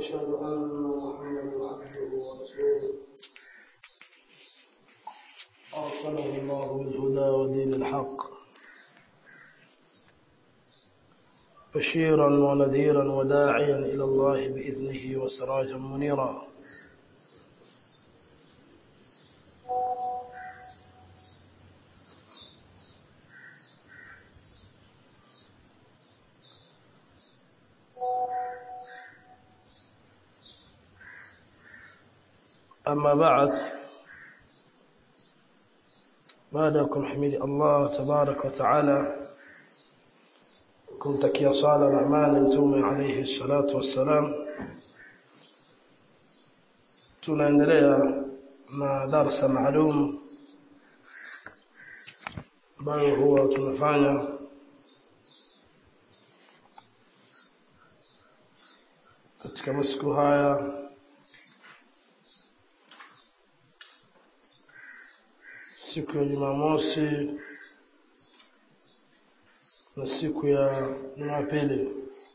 وأشهد أن محمدا عبده ورسوله أرسله الله بالهدى ودين الحق بشيرا ونذيرا وداعيا إلى الله بإذنه وسراجا منيرا أما بعد بعدكم حميد الله تبارك وتعالى kumtakia sala na amani mtume alayhi salatu wassalam tunaendelea na darsa maalum ambayo huwa tunafanya katika masiku haya siku ya Jumamosi na siku ya Jumapili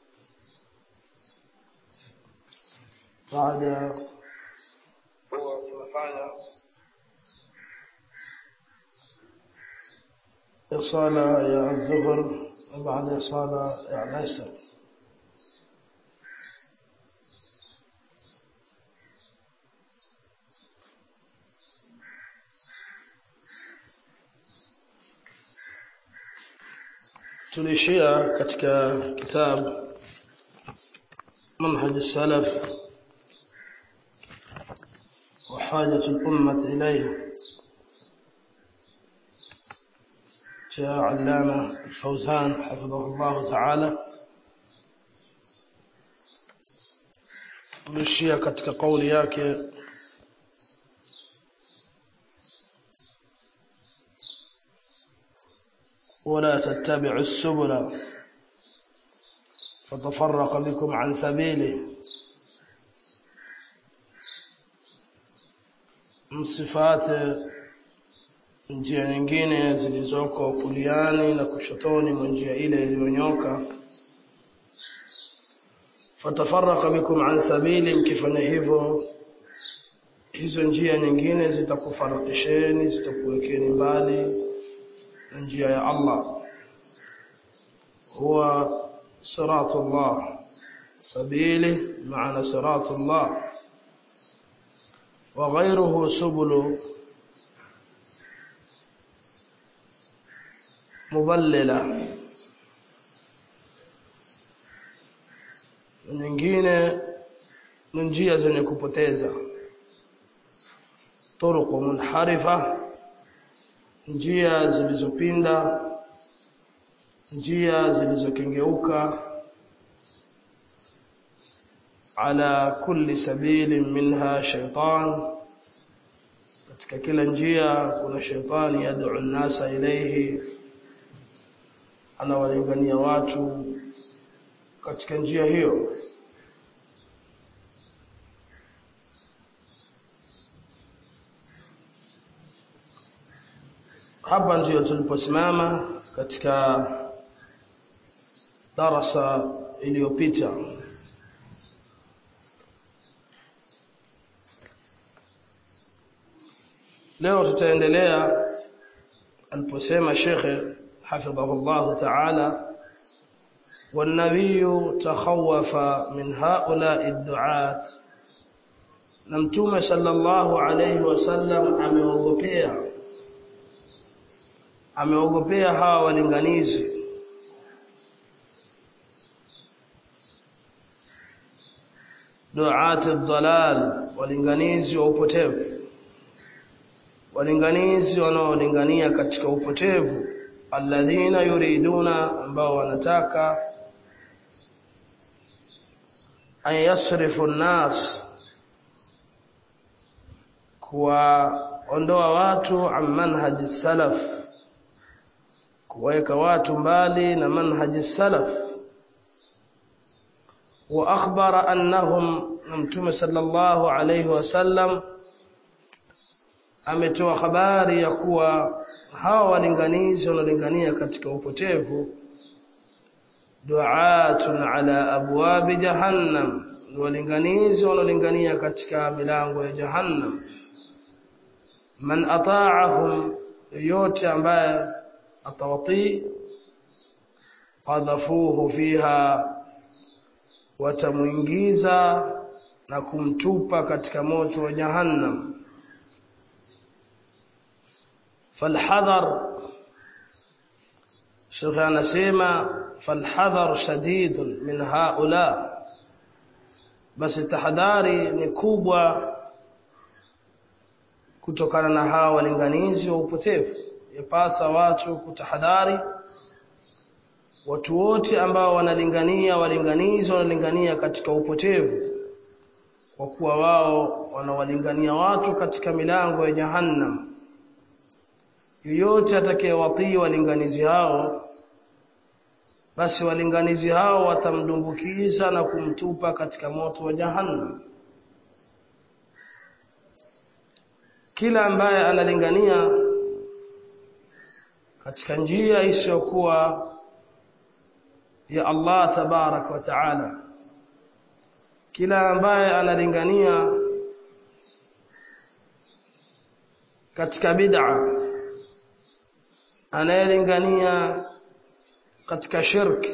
baada huwa tunafanya ya sala ya dhuhur na baada ya sala ya asr tulishia katika kitabu منهج السلف وحاجة الأمة إليه جاء علامة الفوزان حفظه الله تعالى tulishia katika kauli yake ولا تتبعوا السبل فتفرق بكم عن سبيله msifate njia nyingine zilizoko kuliani na kushotoni mwa njia ile iliyonyoka fatafaraka bikum an sabili mkifanya hivyo hizo njia nyingine zitakufarakisheni zitakuwekeni mbali na njia ya Allah huwa صراط الله سبيله معنى صراط الله وغيره سبل مضللة nyingine ni njia zenye kupoteza turuqu munharifa njia zilizopinda njia zilizokengeuka ala kulli sabili minha shaytan katika kila njia kuna shaytani yad'u an-nasa ilayhi anawalingania watu katika njia hiyo hapa ndio tuliposimama katika darasa iliyopita leo tutaendelea aliposema shekhe hafidhahullah ta'ala والنبي تخوف من هؤلاء الدعاة na mtume sallallahu alayhi wasallam ameogopea ameogopea hawa walinganizi duati dhalal walinganizi wa upotevu walinganizi wanaolingania katika upotevu alladhina yuriduna ambao wanataka an yasrifu nnas kuwaondoa watu an manhaji salaf kuweka watu mbali na manhaji salaf wa akhbara annahum mtume sallallahu alayhi wasallam ametoa habari ya kuwa hawa walinganizi wanaolingania katika upotevu du'atun ala abwabi jahannam walinganizi wanaolingania katika milango ya jahannam man ata'ahum yote ambaye atawatii qadhafuhu fiha watamuingiza na kumtupa katika moto wa jahannam falhadhar Sheikh anasema falhadhar shadidun min haula basi tahadhari ni kubwa kutokana na hawa walinganizi wa upotevu yapasa watu kutahadhari watu wote ambao wanalingania walinganizi wanalingania katika upotevu kwa kuwa wao wanawalingania watu katika milango ya jahannam yoyote atakayewatii walinganizi hao basi walinganizi hao watamdumbukiza na kumtupa katika moto wa jahannam kila ambaye analingania katika njia isiyokuwa ya Allah tabarak wa taala kila ambaye analingania katika bid'a anayelingania katika shirki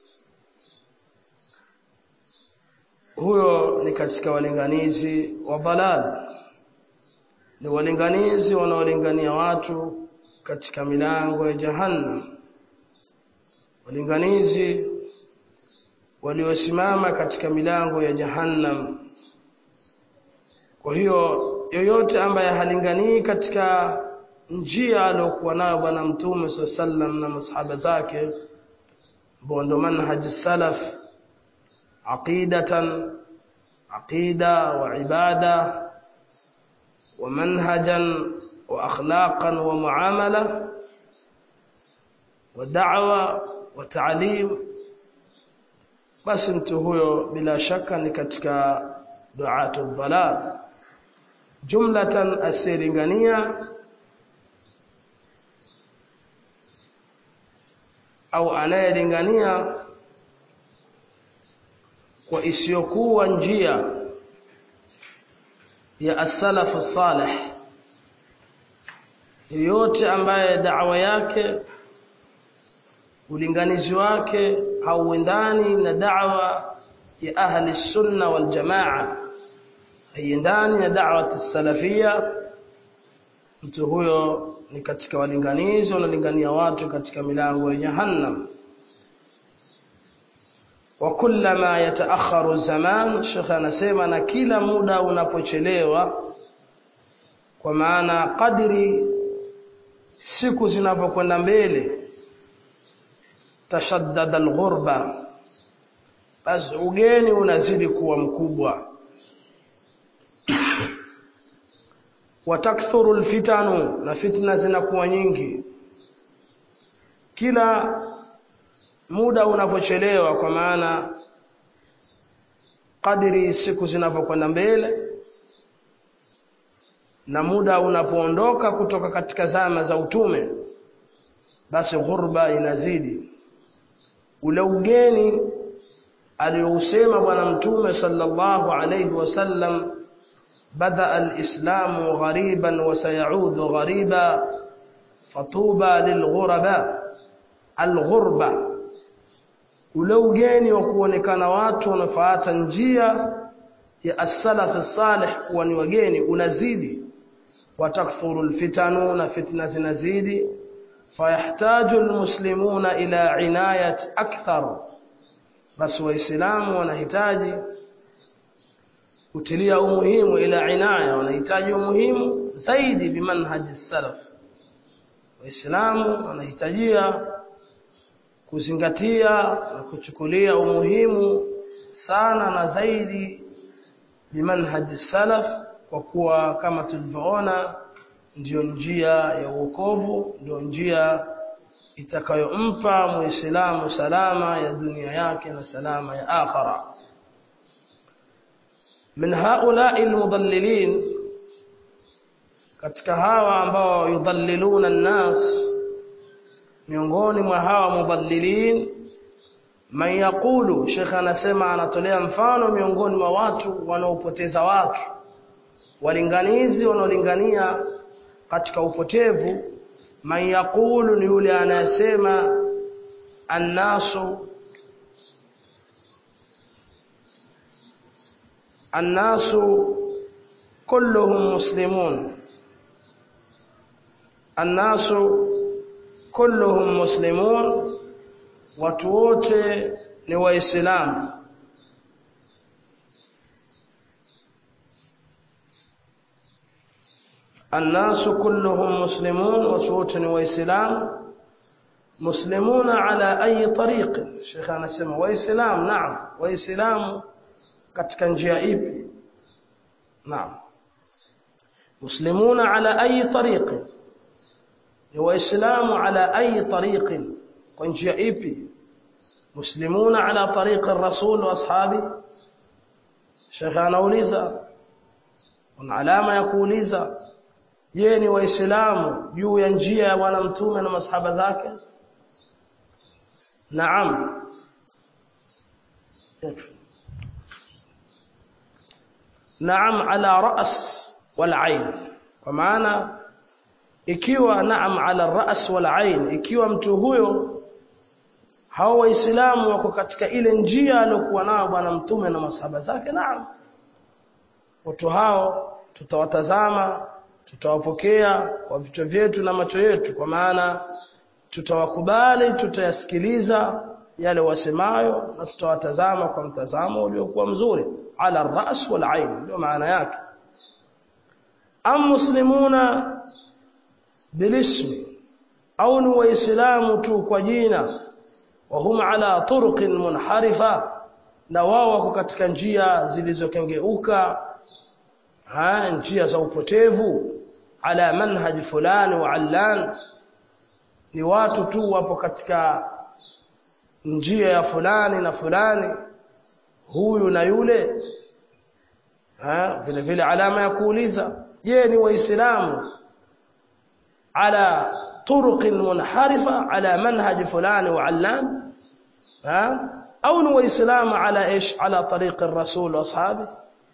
huyo ni katika walinganizi wa balal ni walinganizi wanaolingania watu katika milango ya jahannam walinganizi waliosimama katika milango ya jahannam kwa hiyo yoyote ambaye halinganii katika njia aliyokuwa nayo bwana mtume sallam na masahaba zake ambao ndo manhaji salaf aqidatan aqida wa ibada wa manhajan wa akhlaqan wa muamala wa da'wa wa ta'lim basi mtu huyo bila shaka ni katika duatu dhalal jumlatan asiringania au anayelingania kwa isiyokuwa njia ya as-salaf salih yoyote ambaye da'wa yake ulinganizi wake hauendani na da'wa ya ahli sunna wal jamaa haiendani na da'wa as-salafia mtu huyo ni katika walinganizi wanalingania watu katika milango ya jahannam wa kullama yataakharu zaman shekhe anasema na kila muda unapochelewa kwa maana kadri siku zinavyokwenda mbele tashaddada alghurba basi ugeni unazidi kuwa mkubwa watakthuru alfitanu na fitna zinakuwa nyingi kila muda unapochelewa kwa maana kadiri siku zinavyokwenda mbele na muda unapoondoka kutoka katika zama za utume basi ghurba inazidi ule ugeni aliyousema bwana mtume sallallahu alayhi wasallam بدا الاسلام غريبا وسيعود غريبا فطوبى للغرباء الغربه ule ugeni wa kuonekana watu wanafuata njia ya as-salaf salih kuwa ni wageni unazidi watakthuru alfitanu na fitna zinazidi fayahtaju almuslimuna ila inayat akthar basi waislamu wanahitaji kutilia umuhimu ila inaya wanahitaji umuhimu zaidi bimanhaji salaf waislamu wanahitajia kuzingatia na kuchukulia umuhimu sana na zaidi bimanhaji salaf kwa kuwa kama tulivyoona ndiyo njia ya uokovu ndio njia itakayompa muislamu salama ya dunia yake na salama ya akhira min haula'i almudallilin katika hawa ambao yudhalliluna an-nas miongoni mwa hawa mudallilin man yaqulu Sheikh anasema anatolea mfano miongoni mwa watu wanaopoteza watu walinganizi wanaolingania katika upotevu man yaqulu ni yule anayesema annasu annasu kulluhum muslimun annasu kulluhum muslimun watu wote ni waislamu الناس كلهم مسلمون وصوت وإسلام مسلمون على أي طريق شيخ أنا سمع وإسلام نعم وإسلام katika njia ipi naam muslimuna ala ayi tariqi ni waislamu ala ayi tariqin kwa njia ipi muslimuna ala tariqi rasul wa ashabi shekhe anauliza una alama ya kuuliza je ni waislamu juu ya njia ya bwana mtume na masahaba zake naam naam ala ras wal ain kwa maana ikiwa naam ala ras wal ain ikiwa mtu huyo hao waislamu wako katika ile njia aliyokuwa nayo bwana mtume na masahaba zake naam watu hao tutawatazama tutawapokea kwa vichwa vyetu na macho yetu kwa maana tutawakubali tutayasikiliza yale wasemayo na tutawatazama kwa mtazamo uliokuwa mzuri ala ras wal ain ndio maana yake am muslimuna bilismi au ni waislamu tu kwa jina wa hum ala turuqin munharifa na wao wako katika njia zilizokengeuka ha njia za upotevu ala manhaj fulani wa allan ni watu tu wapo katika njia ya fulani na fulani huyu na yule ha vile vile alama ya kuuliza je ni waislamu ala طرق منحرفه على منهج فلان وعلان ها او نو اسلام على ايش على طريق الرسول واصحابه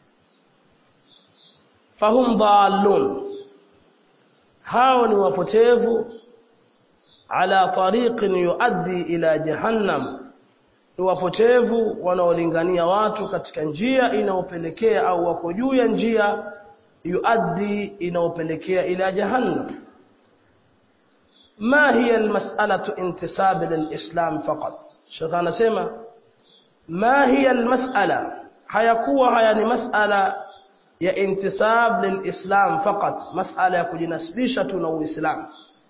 فهم ضالون hao ni wapotevu ala tariqin yuaddi ila jahannam ni wapotevu wanaolingania watu katika njia inaopelekea au wako juu ya njia yuaddi inaopelekea ila jahannam ما هي المسألة انتساب للإسلام فقط شيخ anasema ما هي المسألة hayakuwa haya ni masala ya intisab lilislam faqat masala ya kujinasibisha tu na uislamu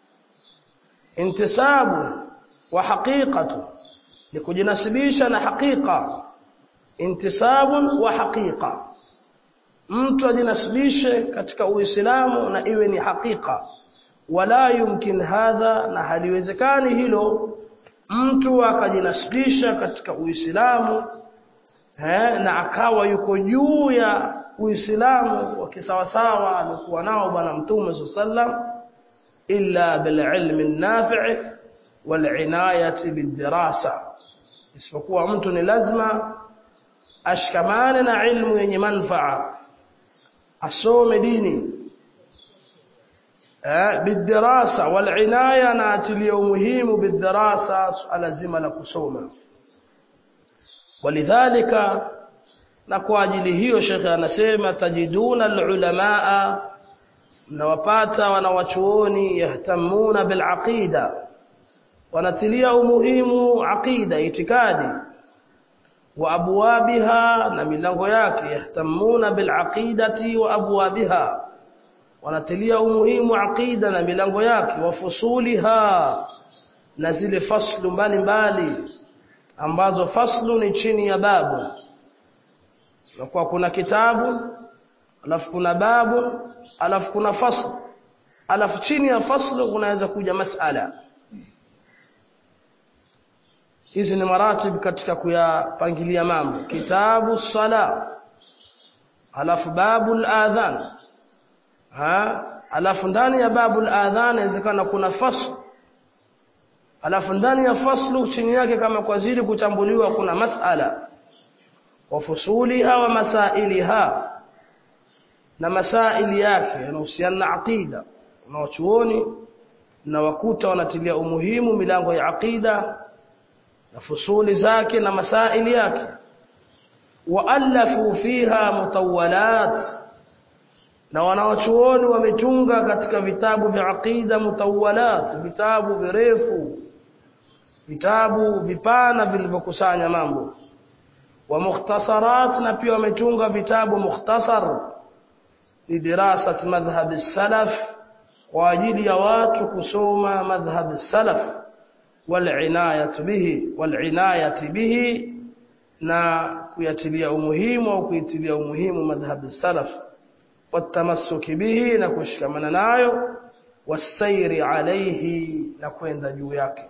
intisabu wa haqiqatu ni kujinasibisha na haqiqa intisabun wa haqiqa mtu ajinasibishe katika uislamu na iwe ni haqiqa wala yumkin hadha na haliwezekani hilo mtu akajinasibisha katika uislamu eh, na akawa yuko juu ya uislamu wa kisawasawa alikuwa nao bwana mtume sallam illa bil ilmi nafi' wal inayati bidirasa isipokuwa mtu ni lazima ashikamane na ilmu yenye manfaa asome dini bidirasa wal inaya na atilia umuhimu bidirasa suala zima la kusoma walidhalika na kwa ajili hiyo shekhe anasema tajiduna alulamaa mnawapata wanawachuoni yahtamuna bilaqida wanatilia umuhimu aqida itikadi wa abwabiha na milango yake yahtamuna bilaqidati wa abwabiha wanatilia umuhimu aqida na milango yake wa fusuliha na zile faslu mbalimbali ambazo faslu ni chini ya babu na kwa kuna kitabu alafu kuna babu alafu kuna fasl alafu chini ya faslu kunaweza kuja masala hizi ni maratib katika kuyapangilia mambo kitabu sala alafu babu al-adhan ha alafu ndani ya babu al-adhan inawezekana kuna fasl alafu ndani ya faslu chini yake kama kwa zili kutambuliwa kuna masala wa fusuliha wa masailiha na masaili yake yanahusiana na aqida na wachuoni na wakuta wanatilia umuhimu milango ya aqida na fusuli zake na masaili yake waalafu fiha mutawalat na wanawachuoni wametunga katika vitabu vya aqida mutawalat vitabu virefu vitabu vipana vilivyokusanya mambo wa mukhtasarat na pia wametunga vitabu mukhtasar lidirasat madhhab salaf kwa ajili ya watu kusoma madhhab salaf والعنايه به والعنايه به na kuyatilia umuhimu au kuitilia umuhimu madhhabi salaf watamassuki bihi na kushikamana nayo wasairi alayhi na kwenda juu yake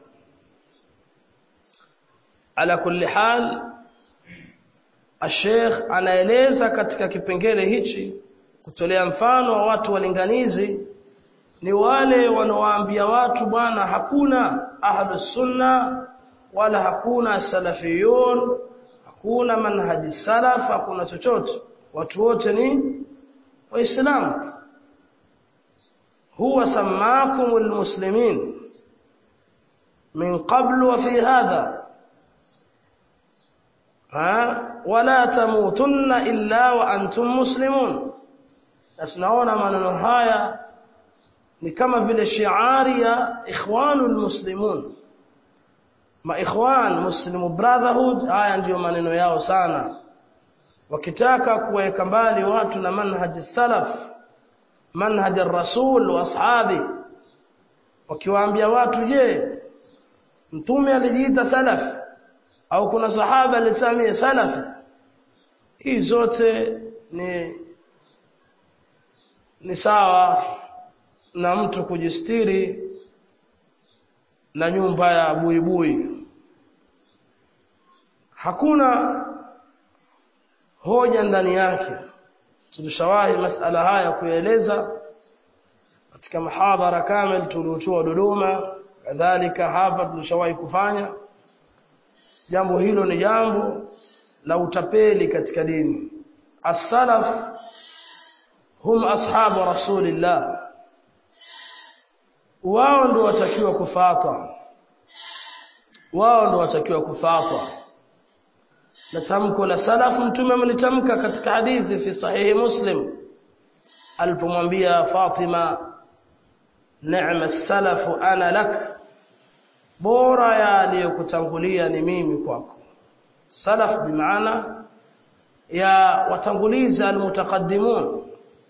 ala kulli hal Sheikh anaeleza katika kipengele hichi kutolea mfano wa watu walinganizi ni wale wanaowaambia watu bwana hakuna ahlus sunna wala hakuna salafiyun hakuna manhaji salaf hakuna chochote watu wote ni waislamu huwa samakumul muslimin min qabl wa fi hadha ha wala tamutunna illa wa antum muslimun na tunaona maneno haya ni kama vile shiari ya ikhwanul muslimun ma ikhwan muslimu brotherhood haya ndiyo maneno yao sana wakitaka kuweka mbali watu na manhaji salaf manhaji rasul wa ashabi wakiwaambia watu je mtume alijiita salaf au kuna sahaba alisamia salafi hii zote ni ni sawa na mtu kujistiri na nyumba ya buibui hakuna hoja ndani yake tulishawahi masala haya kueleza katika mahadhara kamil tuliotoa Dodoma kadhalika hapa tulishawahi kufanya jambo hilo ni jambo la utapeli katika dini as-salaf hum ashabu rasulillah wao ndio watakiwa kufuata wao ndio watakiwa kufuata na tamko la salaf mtume amelitamka katika hadithi fi sahihi muslim alipomwambia Fatima ni'ma salafu ana lak bora ya aliyokutangulia ni mimi kwako salaf bimaana ya watanguliza almutaqaddimun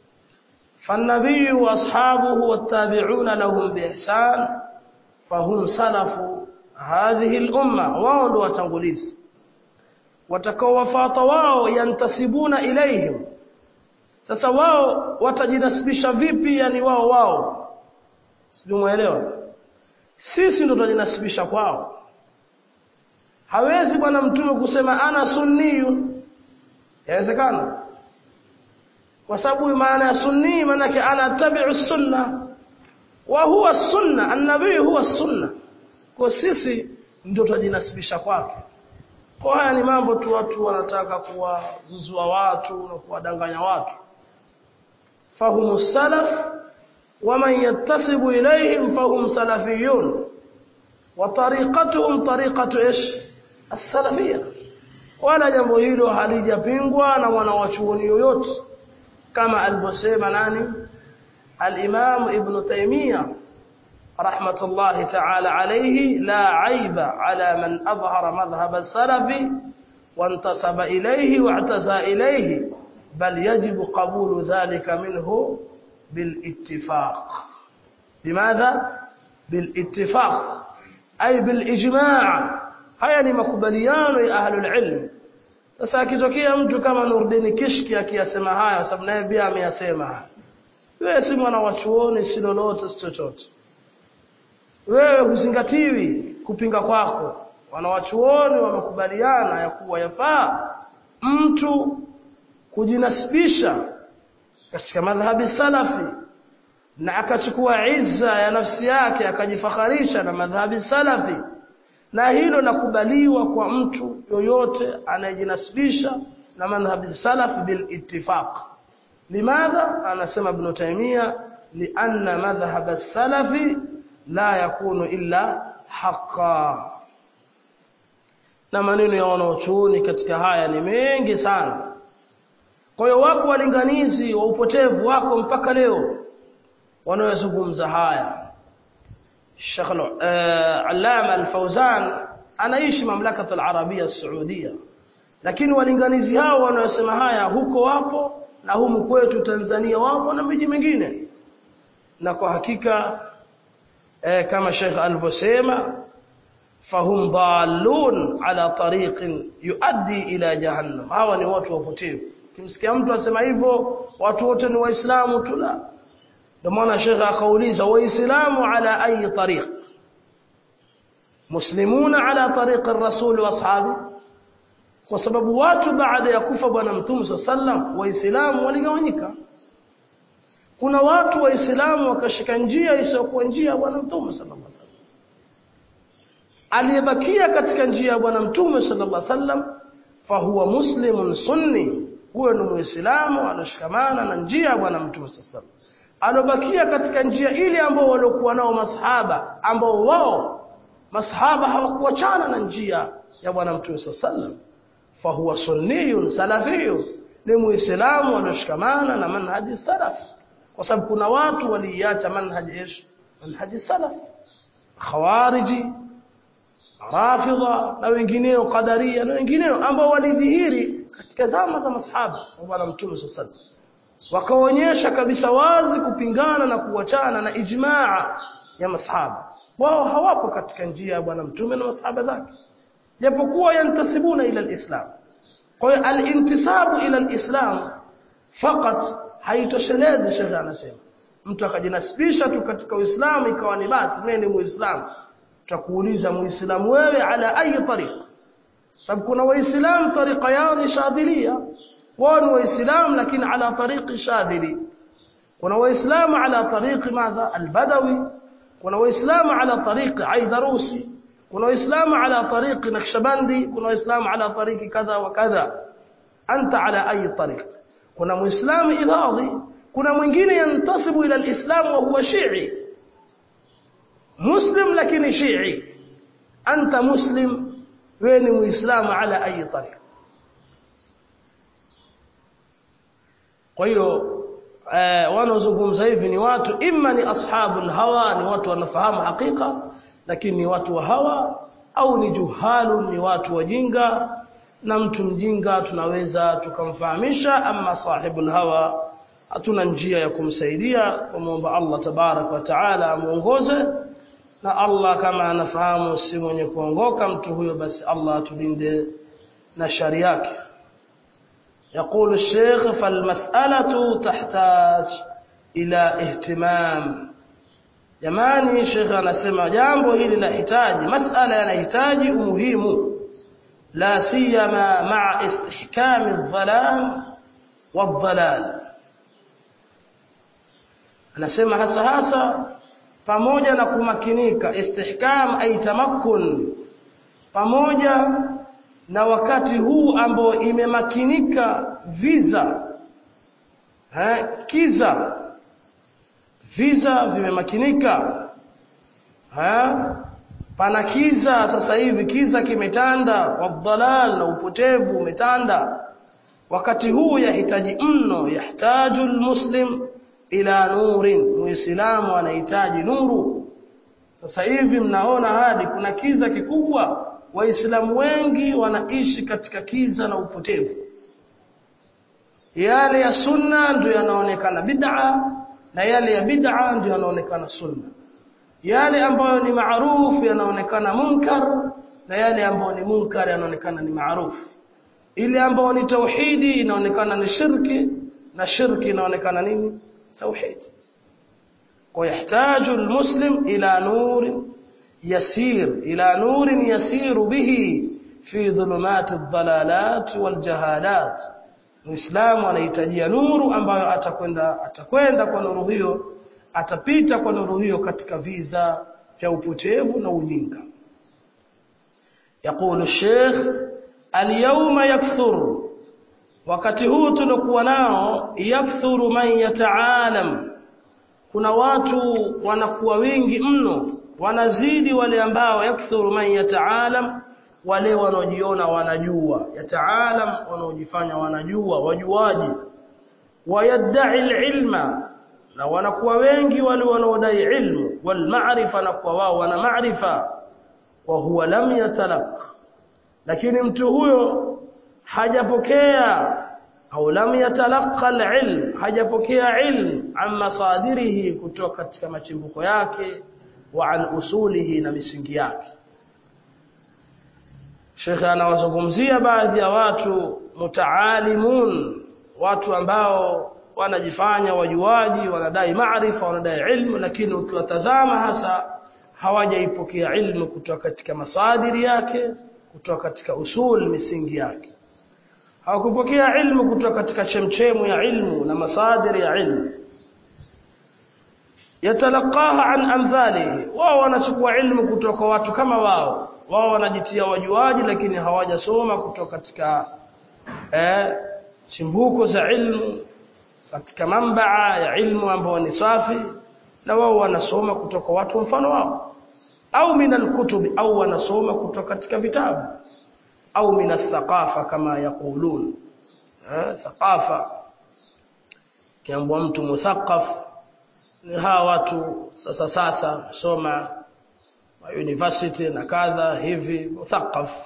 فالنبي واصحابه والتابعون لهم باحسان فهم سلف هذه الامه wao ndio watangulizi watakaowafuata wao yantasibuna ilaihim sasa wao watajinasibisha vipi yani wao wao sijui muelewa sisi ndo tutajinasibisha kwao hawezi bwana mtume kusema ana sunniyu yawezekana kwa sababu maana ya sunni maana yake ana tabi'u sunna wa huwa sunna annabii huwa sunna kwa sisi ndio tutajinasibisha kwake kwa haya ni mambo tu watu wanataka kuwazuzua watu na kuwadanganya watu fahumu salaf waman yattasibu ilayhim fahum salafiyun wa tariqatuhum tariqatu ish as-salafiyya wala jambo hilo halijapingwa na wanawachuoni yoyote kama alivyosema nani al-Imam Ibn Taymiyyah rahmatullahi ta'ala alayhi la aiba ala man adhhara madhhab as-salaf wantasaba ilayhi wa'taza ilayhi bal yajibu qabulu dhalika minhu بالاتفاق لماذا بالاتفاق أي بالإجماع haya ni makubaliano ya ahlul ilm sasa akitokea mtu kama Nurdin Kishki akiyasema haya sababu naye pia ameyasema haya wewe si mwana wa chuoni si lolote si chochote wewe huzingatiwi kupinga kwako wanawachuoni wamekubaliana ya kuwa yafaa mtu kujinasibisha katika madhhabi salafi na akachukua izza ya nafsi yake akajifakharisha na madhhabi salafi na hilo la kubaliwa kwa mtu yoyote anayejinasibisha na madhhabi salafi bil ittifaq limadha anasema ibn taymiya lianna madhhab as-salafi la yakunu illa haqqan na maneno ya wanaochuoni katika haya ni mengi sana kwa hiyo wako walinganizi wa upotevu wako mpaka leo wanaozungumza haya Sheikh Allama Al-Fawzan anaishi mamlaka al-Arabia Saudia lakini walinganizi hao wanaosema haya huko wapo na humu kwetu Tanzania wapo na miji mingine na kwa hakika eh, kama Sheikh alivyosema fahum dallun ala tariqin yuaddi ila jahannam hawa ni watu wapotevu kimsikia mtu asema hivyo watu wote ni waislamu tu la ndio maana Sheikh akauliza waislamu ala ayi tariq muslimuna ala tariq ar-rasul wa ashabi kwa sababu watu baada ya kufa bwana mtume sallam waislamu waligawanyika kuna watu waislamu wakashika njia isiyokuwa njia ya bwana mtume sallallahu alaihi wasallam aliyebakia katika njia ya bwana mtume sallallahu alaihi wasallam fahuwa muslimun sunni huyo ni muislamu anashikamana na njia ya bwana mtume sallallahu alobakia katika njia ile ambao waliokuwa nao masahaba ambao wao masahaba hawakuachana na njia ya bwana mtume sallallahu fahuwa sunniyun salafiyun ni muislamu alioshikamana na manhaji salaf kwa sababu kuna watu waliacha manhaji ish manhaji salaf khawariji rafidha na wengineo qadaria na wengineo ambao walidhihiri katika zama za masahaba wa bwana mtume sallallahu wakaonyesha kabisa wazi kupingana na kuachana na ijmaa ya masahaba wao hawapo katika njia ya bwana mtume na masahaba zake japokuwa yantasibuna ila alislam kwa hiyo alintisabu ila alislam fakat haitoshelezi shekhe anasema mtu akajinasibisha tu katika uislamu ikawa ni basi mimi ni muislamu tutakuuliza muislamu wewe ala ayi tariq sababu kuna waislamu tariqa yao ni shadhilia wao ni waislamu lakini ala tariqi shadhili kuna waislamu ala tariqi madha albadawi kuna waislamu ala tariqi aidarusi kuna waislamu ala tariqi nakshabandi kuna waislamu ala tariqi kadha wa kadha anta ala ayi tariq kuna muislamu ibadhi kuna mwingine yantasibu ila alislam wa huwa shi'i muslim lakini shi'i anta muslim wewe ni muislamu ala ayi tariq kwa hiyo eh, wanaozungumza hivi ni watu imma ni ashabul hawa ni watu wanafahamu hakika lakini ni watu wa hawa au ni juhalu ni watu wajinga na mtu mjinga tunaweza tukamfahamisha ama sahibul hawa hatuna njia ya kumsaidia kumwomba Allah tabarak wa taala amuongoze na Allah kama anafahamu si mwenye kuongoka mtu huyo basi Allah atulinde na shari yake يقول الشيخ فالمسألة تحتاج إلى اهتمام jamani shekhe anasema jambo hili lahitaji masala yanahitaji umuhimu la siyama ma'a istihkami adh-dhalam wadh-dhalal anasema hasa hasa pamoja na kumakinika istihkam ay tamakkun pamoja na wakati huu ambao imemakinika visa eh kiza visa vimemakinika ha pana kiza sasa hivi kiza kimetanda wadhalal na upotevu umetanda wakati huu yahitaji mno yahtaju almuslim ila nurin muislamu anahitaji nuru sasa hivi mnaona hadi kuna kiza kikubwa waislamu wengi wanaishi katika kiza na upotevu yale ya sunna ndio yanaonekana bid'a na yale ya bid'a ndio yanaonekana sunna yale ambayo ni maarufu yanaonekana munkar na yale ambayo ni munkar yanaonekana ni maarufu ile ambayo ni tauhidi inaonekana ni shirki na shirki inaonekana nini tauhid kwa yahtaju almuslim ila nur yasir ila nur yasir bihi fi dhulumat ad-dalalat wal jahalat Muislamu anahitajia nuru ambayo atakwenda atakwenda kwa nuru hiyo atapita kwa nuru hiyo katika viza vya upotevu na ujinga يقول الشيخ اليوم يكثر wakati huu tulokuwa nao yakthuru man yataalam kuna watu wanakuwa wengi mno wanazidi wale ambao yakthuru man yataalam wale wanaojiona wanajua yataalam wanaojifanya wanajua wajuaji wayadai ilma na wanakuwa wengi wale wanaodai ilmu wal ma'rifa na kwa wao wana maarifa wa huwa lam yatalaq lakini mtu huyo hajapokea au lam yatalaqa alilm hajapokea ilm an masadirihi kutoka katika machimbuko yake wa an usulihi na misingi yake Sheikh anawazungumzia baadhi ya watu mutaalimun watu ambao wanajifanya wajuaji wanadai maarifa wanadai ilmu lakini ukiwatazama hasa hawajaipokea ilmu kutoka katika masadiri yake kutoka katika usul misingi yake hawakupokea ilmu kutoka katika chemchemu ya ilmu na masadiri ya ilmu yatalaqaha an amthalihi wao wanachukua ilmu kutoka watu kama wao wao wanajitia wajuaji lakini hawajasoma kutoka katika eh, chimbuko za ilmu katika mambaa ya ilmu ambao ni safi na wao wanasoma kutoka watu mfano wao au min alkutubi au wanasoma kutoka katika vitabu au min athaqafa kama yaqulun eh thaqafa kiambwa mtu muthaqaf ni hawa watu sasa sasa soma university na kadha hivi muthaqaf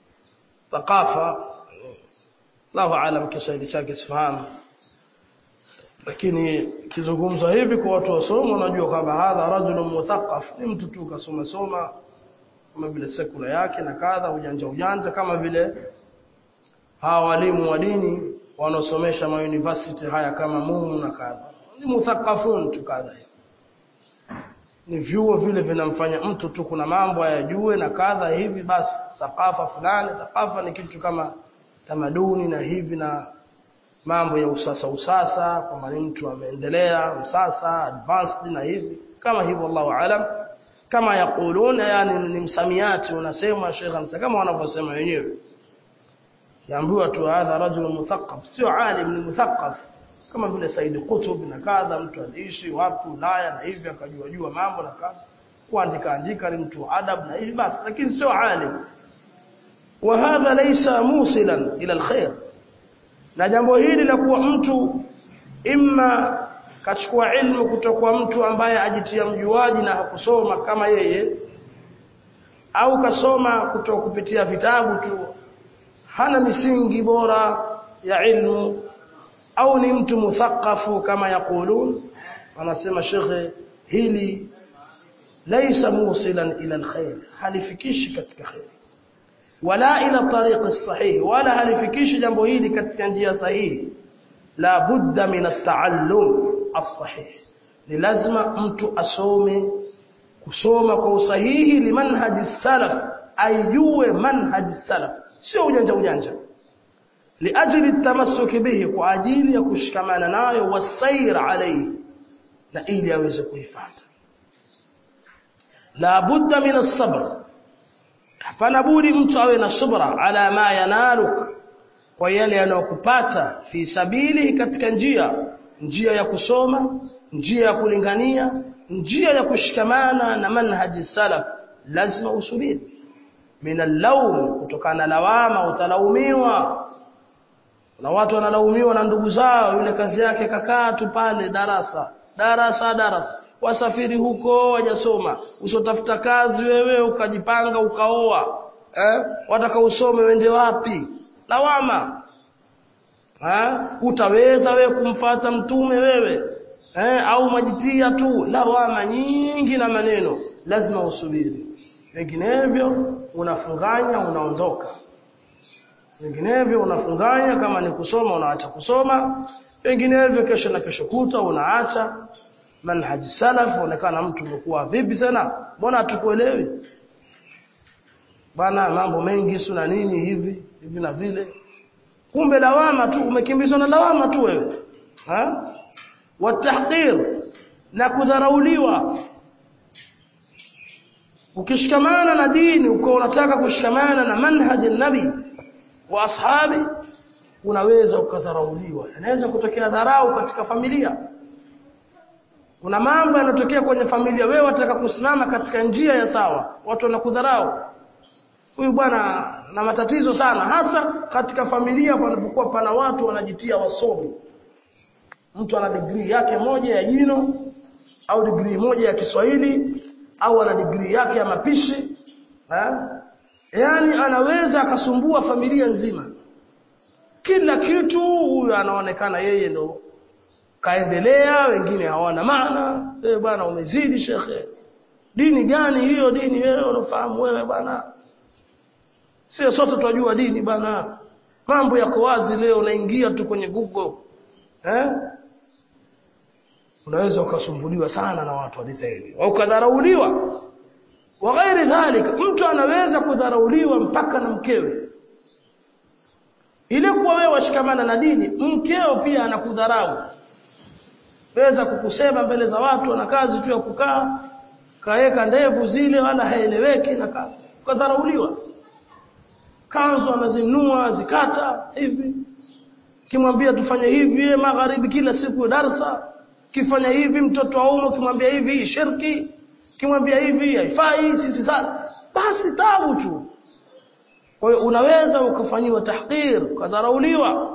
thaqafa Allahu alam Kiswahili chake sifahamu lakini kizungumza hivi kwa watu wasoma unajua kwamba hadha rajulun muthaqaf ni mtu tu kasoma soma kama vile sekula yake na kadha ujanja ujanja kama vile hawa walimu wa dini wanaosomesha ma university haya kama mumu na kadha ni muthaqafun tu kadha ni vyuo vile vinamfanya mtu tu kuna mambo ayajue na kadha hivi basi thaqafa fulani thaqafa ni kitu kama tamaduni na hivi na mambo ya usasa usasa kwamba ni mtu ameendelea msasa advanced na hivi kama hivyo Allahu alam kama yakuluna yani ni msamiati unasema Sheikh Ansa kama wanavyosema wenyewe yaambiwa tu hadha rajul muthaqqaf sio alim ni muthaqqaf kama vile Said Qutb na kadha mtu aliishi wapi Ulaya na hivi akajua jua mambo na kadha kuandika andika ni mtu adab na hivi basi lakini sio alim wa hadha laysa musilan ila alkhair na jambo hili la kuwa mtu imma kachukua ilmu kutoka mtu ambaye ajitia mjuaji na hakusoma kama yeye au kasoma kutoka kupitia vitabu tu hana misingi bora ya ilmu au ni mtu muthaqafu kama yakulun anasema shekhe hili laysa musilan ila alkhair halifikishi katika khair wala ila tariq sahih wala halifikishi jambo hili katika njia sahihi la budda min at-ta'allum as-sahih ni lazima mtu asome kusoma kwa usahihi limanhaji salaf ajue manhaji salaf sio ujanja ujanja liajli tamassuki bihi kwa ajili ya kushikamana nayo wasair alayhi na ili aweze kuifuata la budda min as-sabr hapana budi mtu awe na subra ala ma yanaluk kwa yale yanayokupata fi sabili katika njia njia ya kusoma njia ya kulingania njia ya kushikamana na manhaji salaf lazima usubiri min al kutokana na lawama utalaumiwa na watu wanalaumiwa na ndugu zao yule kazi yake kakaa tu pale darasa darasa darasa wasafiri huko wajasoma usotafuta kazi wewe ukajipanga ukaoa eh wataka usome wende wapi lawama eh utaweza wewe kumfata mtume wewe eh au majitia tu lawama nyingi na maneno lazima usubiri vinginevyo unafunganya unaondoka vinginevyo unafunganya kama ni kusoma unaacha kusoma vinginevyo kesho na kesho kuta unaacha manhaji salaf onekana mtu umekuwa vipi sana mbona hatukuelewi bana mambo mengi suna nini hivi hivi na vile kumbe lawama tu umekimbizwa na lawama tu wewe ha watahqir na kudharauliwa ukishikamana na dini uko unataka kushikamana na manhaji nabi wa ashabi unaweza ukadharauliwa inaweza kutokea dharau katika familia kuna mambo yanatokea kwenye familia wewe wataka kusimama katika njia ya sawa watu wanakudharau huyu bwana na matatizo sana hasa katika familia panapokuwa pana watu wanajitia wasomi mtu ana degree yake moja ya jino au degree moja ya Kiswahili au ana degree yake ya mapishi ha? yaani anaweza akasumbua familia nzima kila kitu huyu anaonekana yeye ndo kaendelea wengine hawana maana eh bwana umezidi shekhe dini gani hiyo dini wewe unafahamu wewe bwana sio sote tunajua dini bwana mambo yako wazi leo unaingia tu kwenye Google eh unaweza ukasumbuliwa sana na watu wa design au kadharauliwa wa ghairi dhalika mtu anaweza kudharauliwa mpaka na mkewe ile kuwa wewe washikamana na dini mkeo pia anakudharau weza kukusema mbele za watu ana kazi tu ya kukaa kaeka ndevu zile wala haeleweki na kazi kadharauliwa kanzu anazinua zikata hivi kimwambia tufanye hivi magharibi kila siku darsa kifanya hivi mtoto wa umo kimwambia hivi shirki kimwambia hivi haifai sisi sana basi tabu tu kwa hiyo unaweza ukafanyiwa tahqir ukadharauliwa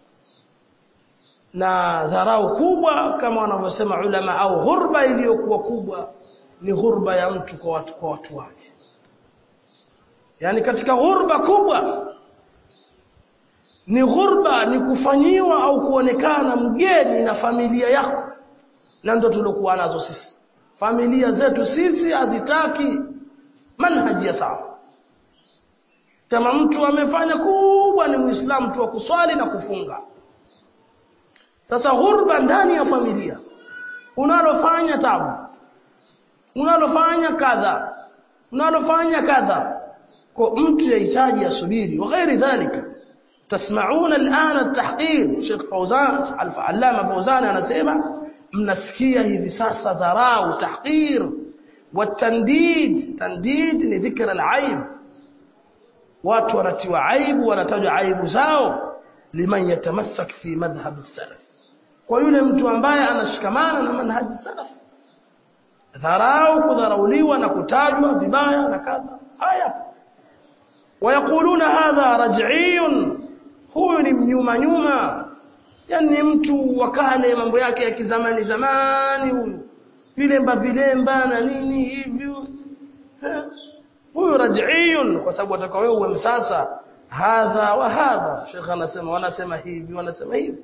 na dharau kubwa kama wanavyosema ulama au ghurba iliyokuwa kubwa ni ghurba ya mtu kwa watu, kwa watu wake yani katika ghurba kubwa ni ghurba ni kufanyiwa au kuonekana mgeni na familia yako na ndo tuliokuwa nazo sisi familia zetu sisi hazitaki manhaji ya sawa kama mtu amefanya kubwa ni muislamu tu wa kuswali na kufunga sasa ghurba ndani ya familia unalofanya tabu unalofanya kadha unalofanya kadha kwa mtu yahitaji asubiri wa ghairi dhalika تسمعون الآن التحقير شيخ فوزان العلامة فوزان anasema mnasikia hivi sasa dharau tahqir watandid tandid ni dhikra alaib watu wanatiwa aibu wanatajwa aibu zao liman yatamassak fi madhhab salaf kwa yule mtu ambaye anashikamana na manhaji salaf dharau kudharauliwa na kutajwa vibaya na kadha haya wayakuluna hadha raj'iyun huyu ni mnyuma nyuma yani mtu wa kale mambo yake ya kizamani zamani huyu vilemba vilemba na nini hivyo huyu raj'iyun kwa sababu atakao wewe uwe msasa hadha wa hadha shekha anasema wanasema hivi wanasema hivi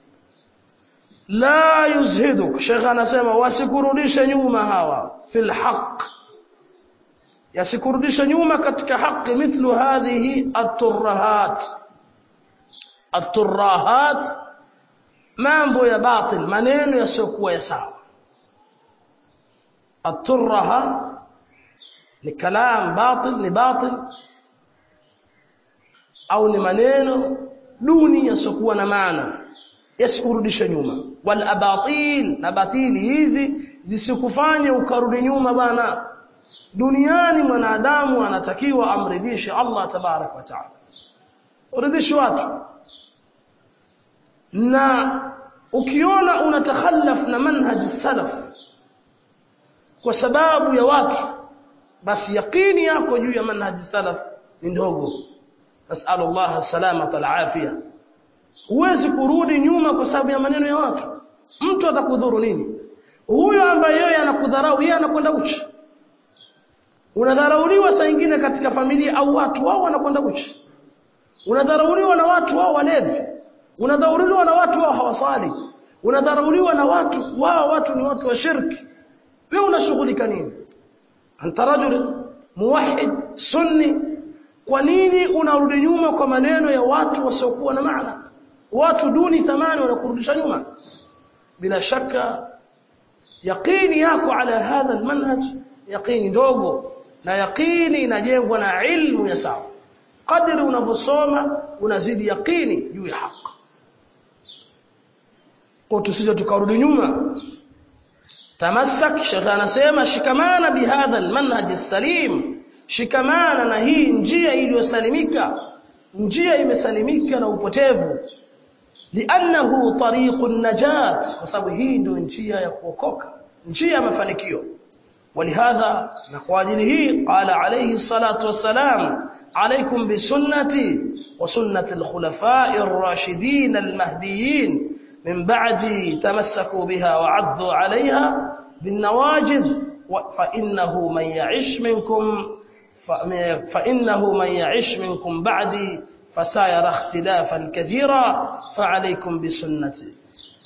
la yuzhiduk shekha anasema wasikurudishe nyuma hawa fil haqq yasikurudishe nyuma katika haki mithlu hadhihi at-turrahat at-turrahat mambo ya batil maneno yasiokuwa ya sawa at-turraha ni kalam batil ni batil au ni maneno duni yasiokuwa na maana yasikurudishe nyuma wal abatil na batili hizi zisikufanye ukarudi nyuma bana duniani mwanadamu anatakiwa amridhishe Allah tabarak wa taala uridhishe watu na ukiona unatakhallaf na manhaji salaf kwa sababu ya watu basi yaqini yako juu ya manhaji salaf ni ndogo nasallu Allah salamata alafia huwezi kurudi nyuma kwa sababu ya maneno ya watu mtu atakudhuru nini huyo ambaye yeye anakudharau yeye anakwenda uchi unadharauliwa saa nyingine katika familia au watu wao wanakwenda uchi unadharauliwa na watu wao walevi unadharauliwa na watu wao hawaswali unadharauliwa na watu wao watu ni watu wa shirki wewe unashughulika nini anta rajul muwahhid sunni kwa nini unarudi nyuma kwa maneno ya watu wasiokuwa na maana watu duni thamani wanakurudisha nyuma bila shaka yaqini yako ala hadha almanhaj yaqini ndogo na yaqini inajengwa na ilmu ya sawa kadri unavyosoma unazidi yaqini juu ya haki kwa tusije tukarudi nyuma tamassak shekhe anasema shikamana bihadha almanhaj salim shikamana na hii njia iliyosalimika njia imesalimika na upotevu li'annahu tariqun najat kwa sababu hii ndio njia ya kuokoka njia ya mafanikio ولهذا نقواجله قال عليه الصلاة والسلام عليكم بسنتي وسنة الخلفاء الراشدين المهديين من بعدي تمسكوا بها وعضوا عليها بالنواجذ فإنه من يعش منكم فإنه من يعش منكم بعدي فسيرى اختلافا كثيرا فعليكم بسنتي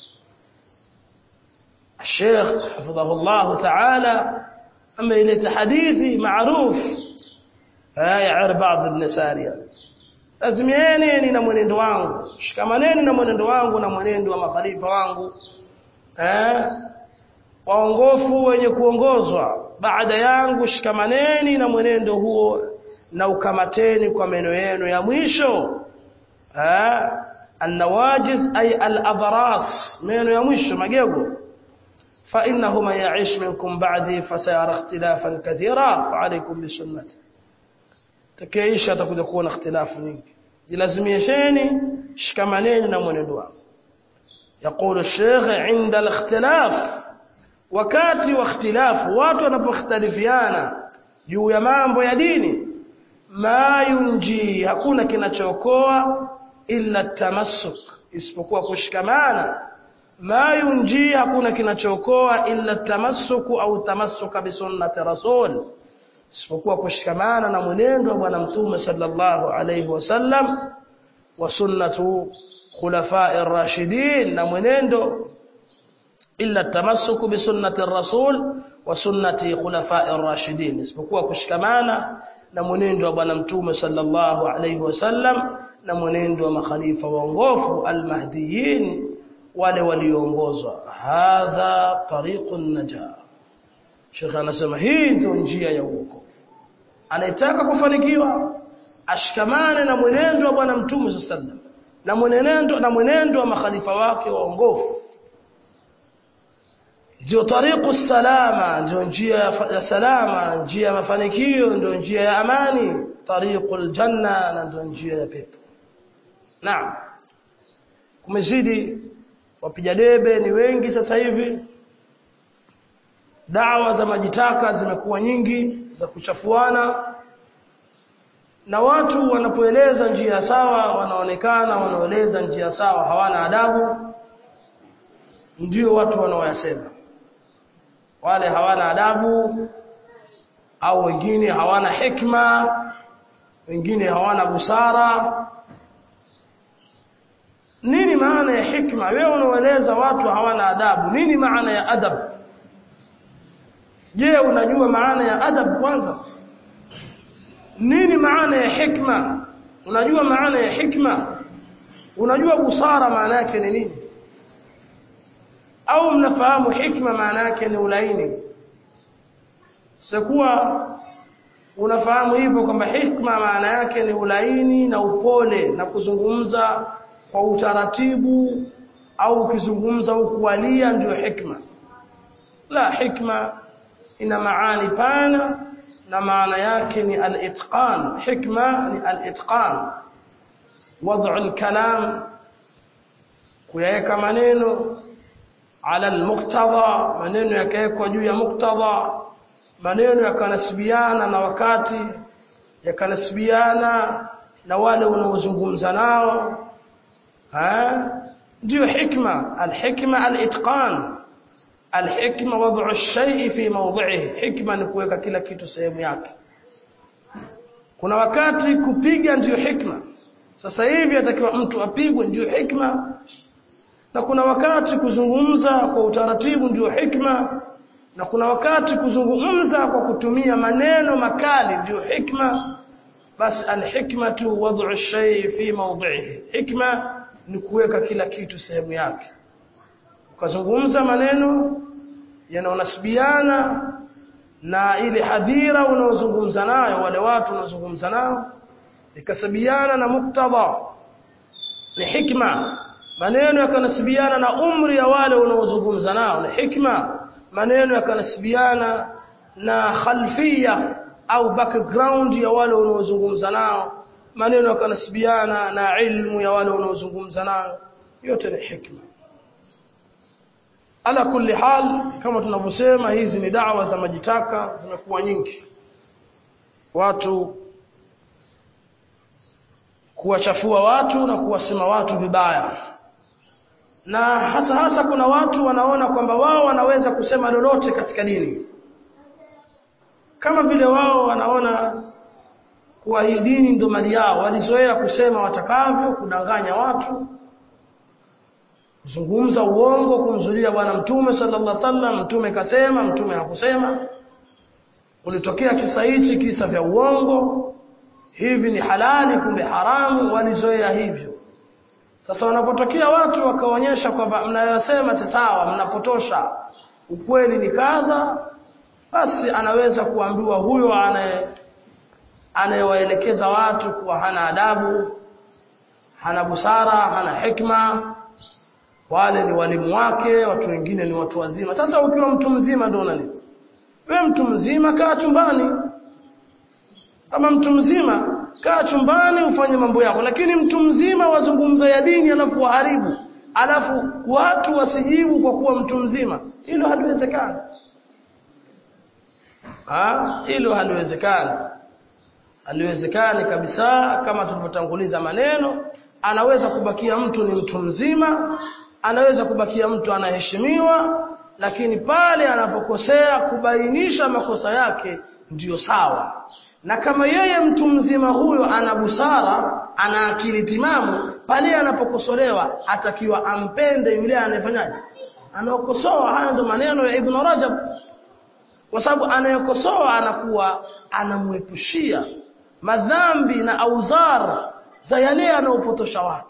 الشيخ حفظه الله تعالى أما إلى حديثي معروف يعر بعض ابن سارية lazimieni na mwenendo wangu shikamaneni na mwenendo wangu na mwenendo wa makhalifa wangu eh waongofu wenye kuongozwa baada yangu shikamaneni na mwenendo huo na ukamateni kwa meno yenu ya mwisho eh النواجذ أي الأضراس meno ya mwisho magego فإنه من يعيش منكم بعدي فسيرى اختلافا كثيرا فعليكم بسنتي تكيش atakuja kuona ikhtilafu nyingi jilazimisheni shikamaneni na mwenendo wangu يقول الشيخ عند الاختلاف wakati wa ikhtilafu watu wanapokhtalifiana juu ya mambo ya dini ma yunji hakuna kinachookoa illa tamassuk isipokuwa kushikamana ma yunji hakuna kinachookoa illa tamassuku au tamassuka bi sunnati rasul isipokuwa kushikamana na mwenendo wa bwana mtume sallallahu alayhi wasallam wa sunnatu khulafai rashidin na mwenendo illa tamassuku bi sunnati rasul wa sunnati khulafai rashidin isipokuwa kushikamana na mwenendo wa bwana mtume sallallahu alayhi wasallam na mwenendo wa makhalifa waongofu almahdiyin wale walioongozwa hadha tariqun najah Sheikh anasema hii ndio njia ya uokovu anayetaka kufanikiwa ashikamane na mwenendo wa bwana mtume sallallahu na mwenendo na mwenendo wa makhalifa wake waongofu ndio tariqu salama ndio njia ya salama njia ya mafanikio ndio njia ya amani tariqul janna na ndio njia ya pepo naam kumezidi wapiga debe ni wengi sasa hivi dawa za majitaka zimekuwa nyingi za kuchafuana na watu wanapoeleza njia sawa wanaonekana wanaeleza njia sawa hawana adabu ndio watu wanaoyasema wale hawana adabu au wengine hawana hikma wengine hawana busara nini maana ya hikma wewe unaoeleza watu hawana adabu nini maana ya adab je unajua maana ya adab kwanza nini maana ya hikma unajua maana ya hikma unajua busara maana yake ni nini au mnafahamu hikma maana yake ni ulaini sikuwa unafahamu hivyo kwamba hikma maana yake ni ulaini na upole na kuzungumza kwa utaratibu au ukizungumza ukualia ndio hikma la hikma ina maani pana na maana yake ni al-itqan hikma ni al-itqan wad'u al-kalam kuyaweka maneno ala al-muqtada maneno yakawekwa juu ya muktadha maneno yakanasibiana na wakati yakanasibiana na wale unaozungumza nao ndio hikma al-hikma al-itqan al-hikma wad'u ash-shay'i fi mawdhi'ihi hikma ni kuweka kila kitu sehemu yake kuna wakati kupiga ndio hikma sasa hivi atakiwa mtu apigwe ndio hikma na kuna wakati kuzungumza kwa utaratibu ndio hikma na kuna wakati kuzungumza kwa kutumia maneno makali ndio hikma basi al-hikmatu wad'u ash-shay'i fi mawdhi'ihi hikma ni kuweka kila kitu sehemu yake ukazungumza maneno yanaonasibiana na ile hadhira unaozungumza nayo wale watu unaozungumza nao ikasabiana na muktadha ni hikma maneno yakanasibiana na umri ya wale unaozungumza nao ni hikma maneno yakanasibiana na khalfia au background ya wale wanaozungumza nao maneno yakanasibiana na ilmu ya wale wanaozungumza nao yote ni hikma ala kulli hal kama tunavyosema hizi ni dawa za majitaka zimekuwa nyingi watu kuwachafua watu na kuwasema watu vibaya na hasa hasa kuna watu wanaona kwamba wao wanaweza kusema lolote katika dini kama vile wao wanaona kuwa hii dini ndio mali yao walizoea kusema watakavyo kudanganya watu kuzungumza uongo kumzulia bwana mtume sallallahu alaihi wasallam mtume kasema mtume hakusema ulitokea kisa hichi kisa vya uongo hivi ni halali kumbe haramu walizoea hivyo sasa wanapotokea watu wakaonyesha kwamba mnayosema si sawa mnapotosha ukweli ni kadha basi anaweza kuambiwa huyo anaye anayewaelekeza watu kuwa hana adabu hana busara hana hikma wale ni walimu wake watu wengine ni watu wazima sasa ukiwa mtu mzima ndio nani wewe mtu mzima kaa chumbani kama mtu mzima kaa chumbani ufanye mambo yako lakini mtu mzima wazungumza ya dini alafu waharibu alafu watu wasijibu kwa kuwa mtu mzima hilo haliwezekani ah hilo haliwezekani haliwezekani kabisa kama tulivyotanguliza maneno anaweza kubakia mtu ni mtu mzima anaweza kubakia mtu anaheshimiwa lakini pale anapokosea kubainisha makosa yake ndiyo sawa na kama yeye mtu mzima huyo ana busara ana akili timamu pale anapokosolewa atakiwa ampende yule anayefanyaje anaokosoa haya ndio maneno ya Ibn Rajab kwa sababu anayekosoa anakuwa anamwepushia madhambi na auzar za yale anaopotosha watu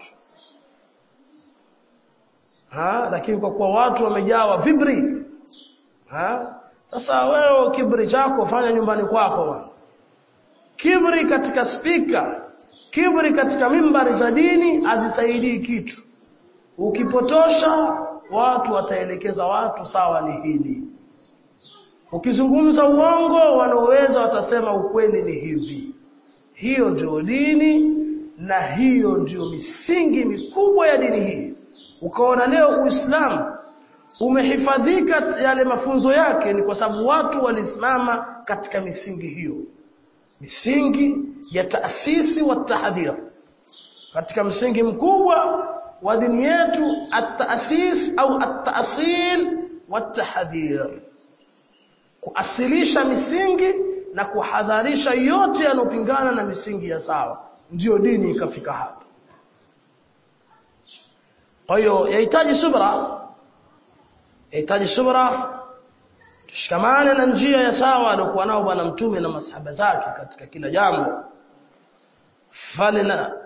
ha lakini kwa kuwa watu wamejawa vibri ha sasa wewe kibri chako fanya nyumbani kwako bwana kibri katika spika kibri katika mimbari za dini hazisaidii kitu ukipotosha watu wataelekeza watu sawa ni hili ukizungumza uongo wanaoweza watasema ukweli ni hivi hiyo ndio dini na hiyo ndio misingi mikubwa ya dini hii ukaona leo uislamu umehifadhika yale mafunzo yake ni kwa sababu watu walisimama katika misingi hiyo misingi ya taasisi wa tahdhir katika msingi mkubwa wa dini yetu at-taasis au at-taasil wa tahdhir kuasilisha misingi na kuhadharisha yote yanopingana na misingi ya sawa ndiyo dini ikafika hapa kwa hiyo yahitaji subra yahitaji subra tushikamane na njia ya sawa aliyokuwa nao bwana mtume na masahaba zake katika kila jambo falna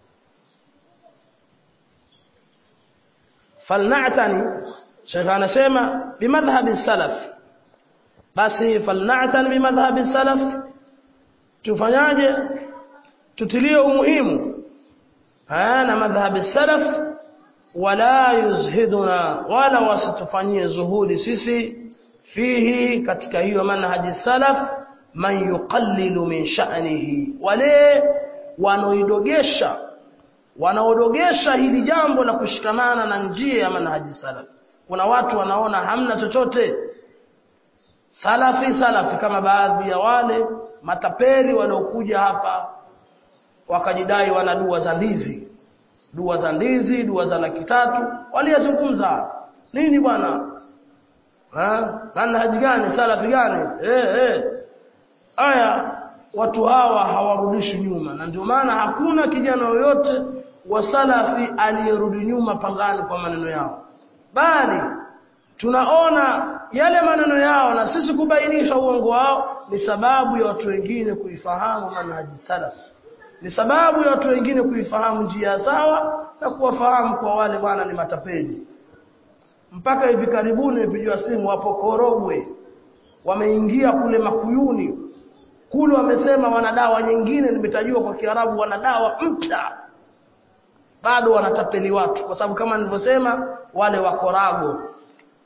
falna'tani shekha anasema bimadhhabi salaf basi falna'tan bimadhhabi salaf tufanyaje tutilie umuhimu na madhhabi salaf wala yuzhiduna wala wasitufanyie zuhudi sisi fihi katika hiyo manhaji salaf man yuqallilu min sha'nihi wale wanaoidogesha wanaodogesha hili jambo la kushikamana na njia ya manhaji salaf kuna watu wanaona hamna chochote salafi salafi kama baadhi ya wale matapeli waliokuja hapa wakajidai wana dua za ndizi dua za ndizi dua za laki tatu waliyazungumza nini bwana ha manhaji gani salafi gani eh eh aya watu hawa hawarudishi nyuma na ndio maana hakuna kijana yoyote wa salafi aliyerudi nyuma pangani kwa maneno yao bali tunaona yale maneno yao na sisi kubainisha uongo wao ni sababu ya watu wengine kuifahamu manhaji salaf ni sababu ya watu wengine kuifahamu njia sawa na kuwafahamu kwa wale bwana ni matapeli mpaka hivi karibuni nimepigiwa simu hapo Korogwe wameingia kule Makuyuni kule wamesema wana dawa nyingine nimetajua kwa Kiarabu wana dawa mpya bado wanatapeli watu kwa sababu kama nilivyosema wale wa Korago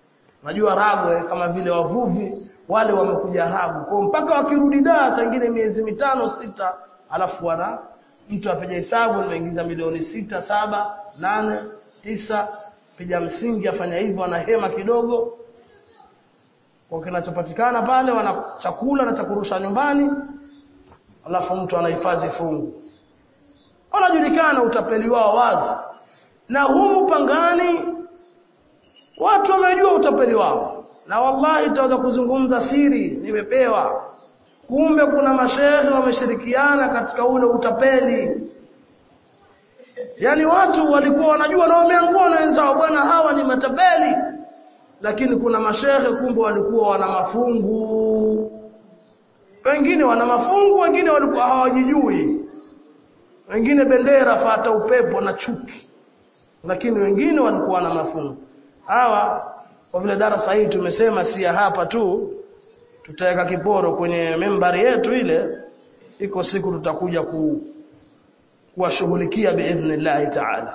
Unajua Ragwe kama vile wavuvi wale wamekuja Ragu. Kwa mpaka wakirudi Dar saa nyingine miezi mitano sita alafu wana mtu apiga hesabu nimeingiza milioni sita saba nane tisa piga msingi afanya hivyo ana hema kidogo kwa kinachopatikana pale wana chakula na cha kurusha nyumbani alafu mtu anahifadhi fungu wanajulikana utapeli wao wazi na humu pangani watu wamejua utapeli wao na wallahi tutaweza kuzungumza siri nimepewa kumbe kuna mashehe wameshirikiana katika ule utapeli yaani watu walikuwa wanajua na wameangua na wenzao bwana hawa ni matapeli lakini kuna mashehe kumbe walikuwa wana mafungu wengine wana mafungu wengine walikuwa hawajijui wengine bendera fata upepo na chuki lakini wengine walikuwa na mafungu hawa kwa vile darasa hii tumesema si ya hapa tu tutaweka kiporo kwenye membari yetu ile iko siku tutakuja ku kuwashughulikia biidhnillahi taala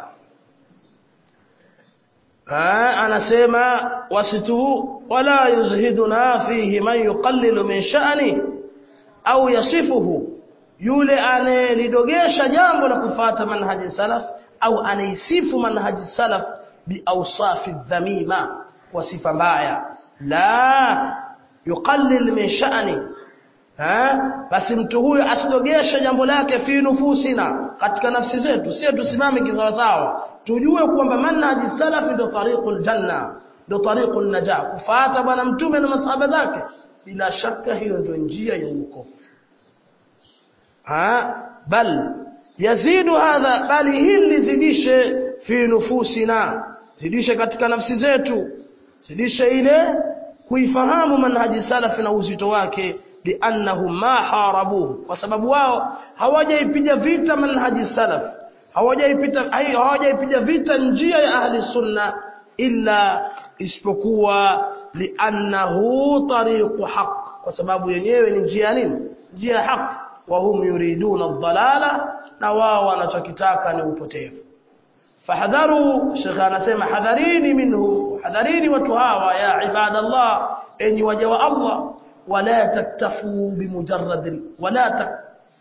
anasema wasitu wala yuzhiduna fihi man yuqallilu min sha'ni au yasifuhu yule anayelidogesha jambo la kufata manhaji salaf au anaisifu manhaji salaf biawsafi dhamima kwa sifa mbaya la yuqallil min sha'ni ha basi mtu huyo asidogeshe jambo lake fi nufusina katika nafsi zetu sio tusimame kisawasawa tujue kwamba manhaji salafi ndio tariqul janna ndio tariqul najah kufuata bwana mtume na masahaba zake bila shaka hiyo ndio njia ya wokovu ha bal yazidu hadha bali hili zidishe fi nufusina zidishe katika nafsi zetu zidishe ile kuifahamu manhaji salafi na uzito wake liannahum ma harabuhu kwa sababu wao hawajaipiga vita manhaji salaf hawajaipita hawajaipiga vita njia ya ahli sunna illa isipokuwa liannahu tariqu haq kwa sababu yenyewe ni njia nini njia ya haq wa hum yuriduna ad-dalala na wao wanachokitaka ni upotevu fahadharu shekha anasema hadharini minhu hadharini watu hawa ya ibadallah enyi waja wa Allah wala taktafu bimujarrad wala tak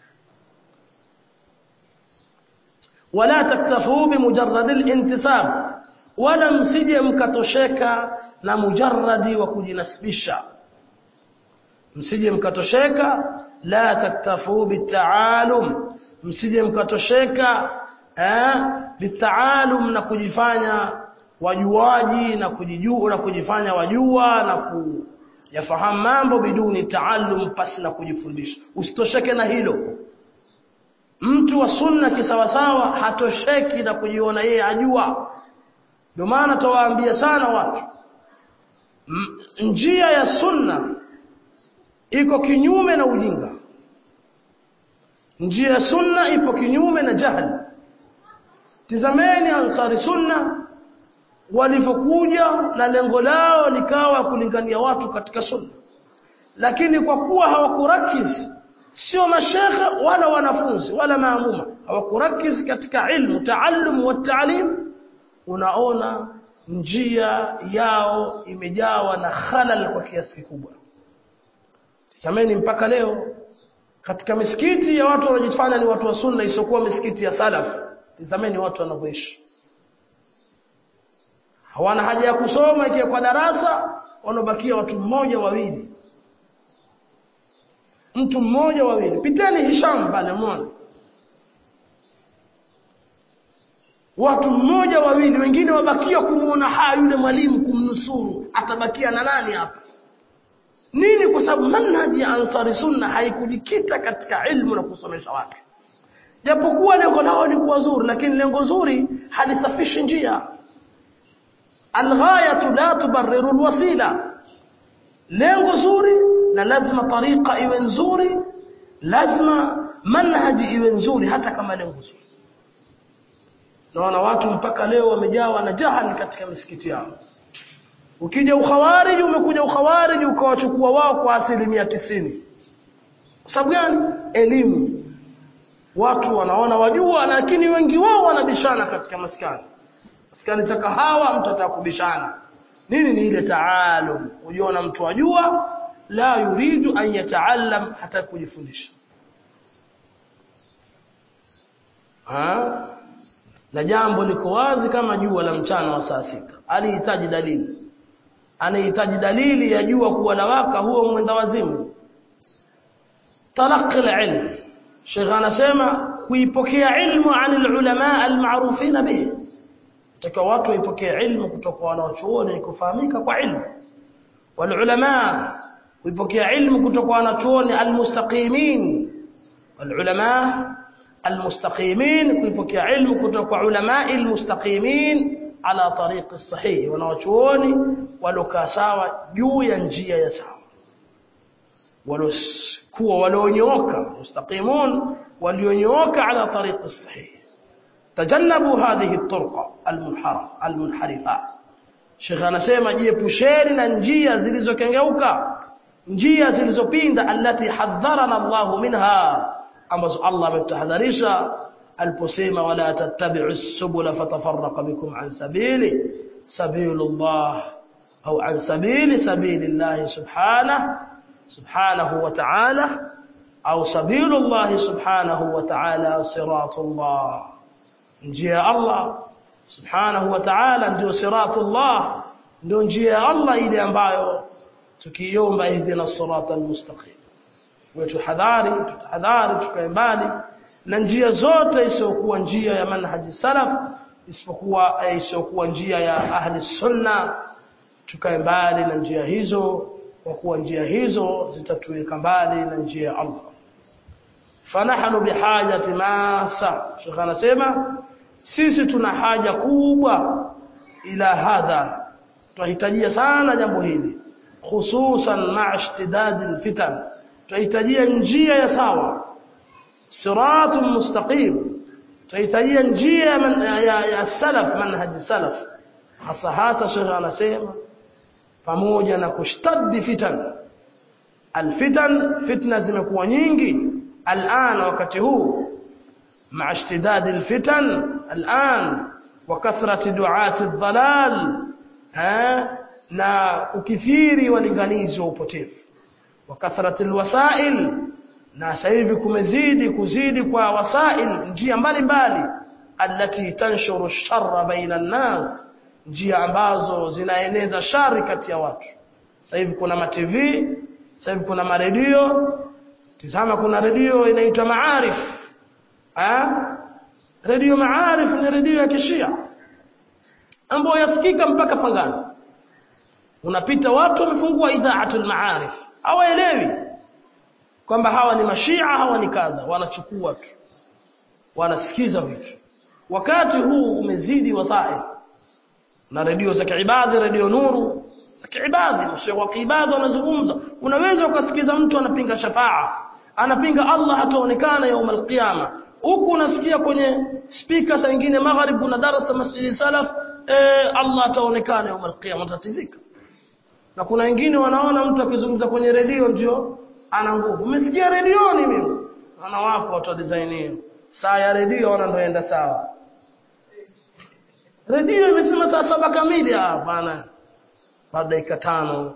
wala taktafu bimujarrad al-intisab wala msije mkatosheka na mujarradi wa kujinasibisha msije mkatosheka la taktafu bitaalum msije mkatosheka eh bitaalum na kujifanya wajuaji na kujijua na kujifanya wajua na kuyafahamu mambo biduni taalum pasi na kujifundisha usitosheke na hilo mtu wa sunna kisawasawa hatosheki na kujiona yeye ajua ndio maana tawaambia sana watu M njia ya sunna iko kinyume na ujinga njia ya sunna ipo kinyume na jahili tizameni ansari sunna walivyokuja na lengo lao likawa kulingania watu katika sunna lakini kwa kuwa hawakurakiz sio mashekhe wala wanafunzi wala maamuma hawakurakiz katika ilmu taallum wa taalim unaona njia yao imejawa na khalal kwa kiasi kikubwa tizameni mpaka leo katika misikiti ya watu wanaojifanya ni watu wa sunna isiokuwa misikiti ya salaf tizameni watu wanavyoishi hawana haja ya kusoma ikiwa kwa darasa wanabakia watu mmoja wawili mtu mmoja wawili piteni Hisham pale muone watu mmoja wawili wengine wabakia kumuona haya yule mwalimu kumnusuru atabakia na nani hapa nini kwa sababu manhaji ya ansari sunna haikujikita katika ilmu na kusomesha watu japokuwa lengo lao ni kuwa zuri lakini lengo zuri halisafishi njia alghayatu la tubarriru alwasila lengo zuri na lazima tariqa iwe nzuri lazima manhaji iwe nzuri hata kama lengo zuri naona watu mpaka leo wamejawa na jahali katika misikiti yao ukija ukhawariji umekuja ukhawariji ukawachukua wao kwa asilimia tisini kwa sababu gani elimu watu wanaona wajua lakini wengi wao wanabishana katika maskani maskani za kahawa mtu atakubishana nini ni ile taalum ujiona mtu ajua la yuridu an yataallam hata kujifundisha ha na jambo liko wazi kama jua la mchana wa saa sita alihitaji dalili anahitaji dalili ya jua kuwa lawaka huo mwenda wazimu talaqi alilm Sheikh anasema kuipokea ilmu anil ulama almarufina bihi taka watu waipokee ilmu kutoka wanachuoni kufahamika kwa ilmu wal ulama kuipokea ilmu kutoka wanachuoni almustaqimin wal ulama almustaqimin kuipokea ilmu kutoka ulama almustaqimin ala tariq as-sahih wanachuoni walokaa sawa juu ya njia ya sawa walokuwa walionyooka mustaqimun walionyooka ala tariq as-sahih tajannabu hadhihi at-turqa al-munharif al-munharifa Sheikh anasema jiepusheni na njia zilizokengeuka njia zilizopinda allati hadharana Allah minha ambazo Allah ametahadharisha aliposema wala tattabi'u as-subula fatafarraqa bikum an sabili sabilullah au an sabili sabilillah subhanahu subhanahu wa ta'ala au sabilullah subhanahu wa ta'ala siratullah njia ya Allah subhanahu wa ta'ala ndio siratullah ndio njia ya Allah ile ambayo tukiomba ihdina siratal mustaqim wetu hadhari tutahadhari tukae mbali na njia zote isiyokuwa njia ya manhaji salaf isipokuwa isiyokuwa njia ya ahli sunna tukae mbali na njia hizo kwa kuwa njia hizo zitatuweka mbali na njia ya Allah fanahnu bihajati masa shekha anasema sisi tuna haja kubwa ila hadha tunahitajia sana jambo hili hususan ma'a ishtidad alfitan tunahitajia njia ya sawa siratun mustaqim tunahitajia njia ya, ya, ya salaf manhaj salaf hasa hasa shekha anasema pamoja na kushtaddi fitan alfitan fitna zimekuwa nyingi الآن wakati huu مع اشتداد الفتن الآن وكثرة دعاة الضلال ها na ukithiri walinganizi wa upotevu وكثرة الوسائل na sasa hivi kumezidi kuzidi kwa wasail njia mbalimbali allati tanshuru sharra baina an-nas njia ambazo zinaeneza shari kati ya watu sasa hivi kuna ma TV sasa hivi kuna maredio Tizama kuna redio inaitwa Maarif. Ah? Redio Maarif ni redio ya Kishia. Ambayo yasikika mpaka Pangani. Unapita watu wamefungua idhaatul Maarif. Hawaelewi kwamba hawa ni mashia, hawa ni kadha, wanachukua tu. Wanasikiza vitu. Wakati huu umezidi wasail. Na redio za kiibadhi, redio Nuru, za kiibadhi, mashekhe wa kiibadhi wanazungumza. Unaweza ukasikiza mtu anapinga shafaa anapinga Allah hataonekana yaum alqiyama huku unasikia kwenye speaker saa nyingine magharib kuna darasa masjidi salaf eh, Allah ataonekana yaum alqiyama utatizika na kuna wengine wanaona mtu akizungumza kwenye redio ndio ana nguvu umesikia redioni mimi ana wako watu design hiyo saa ya redio wana ndio enda sawa redio imesema saa saba kamili ah bana baada dakika tano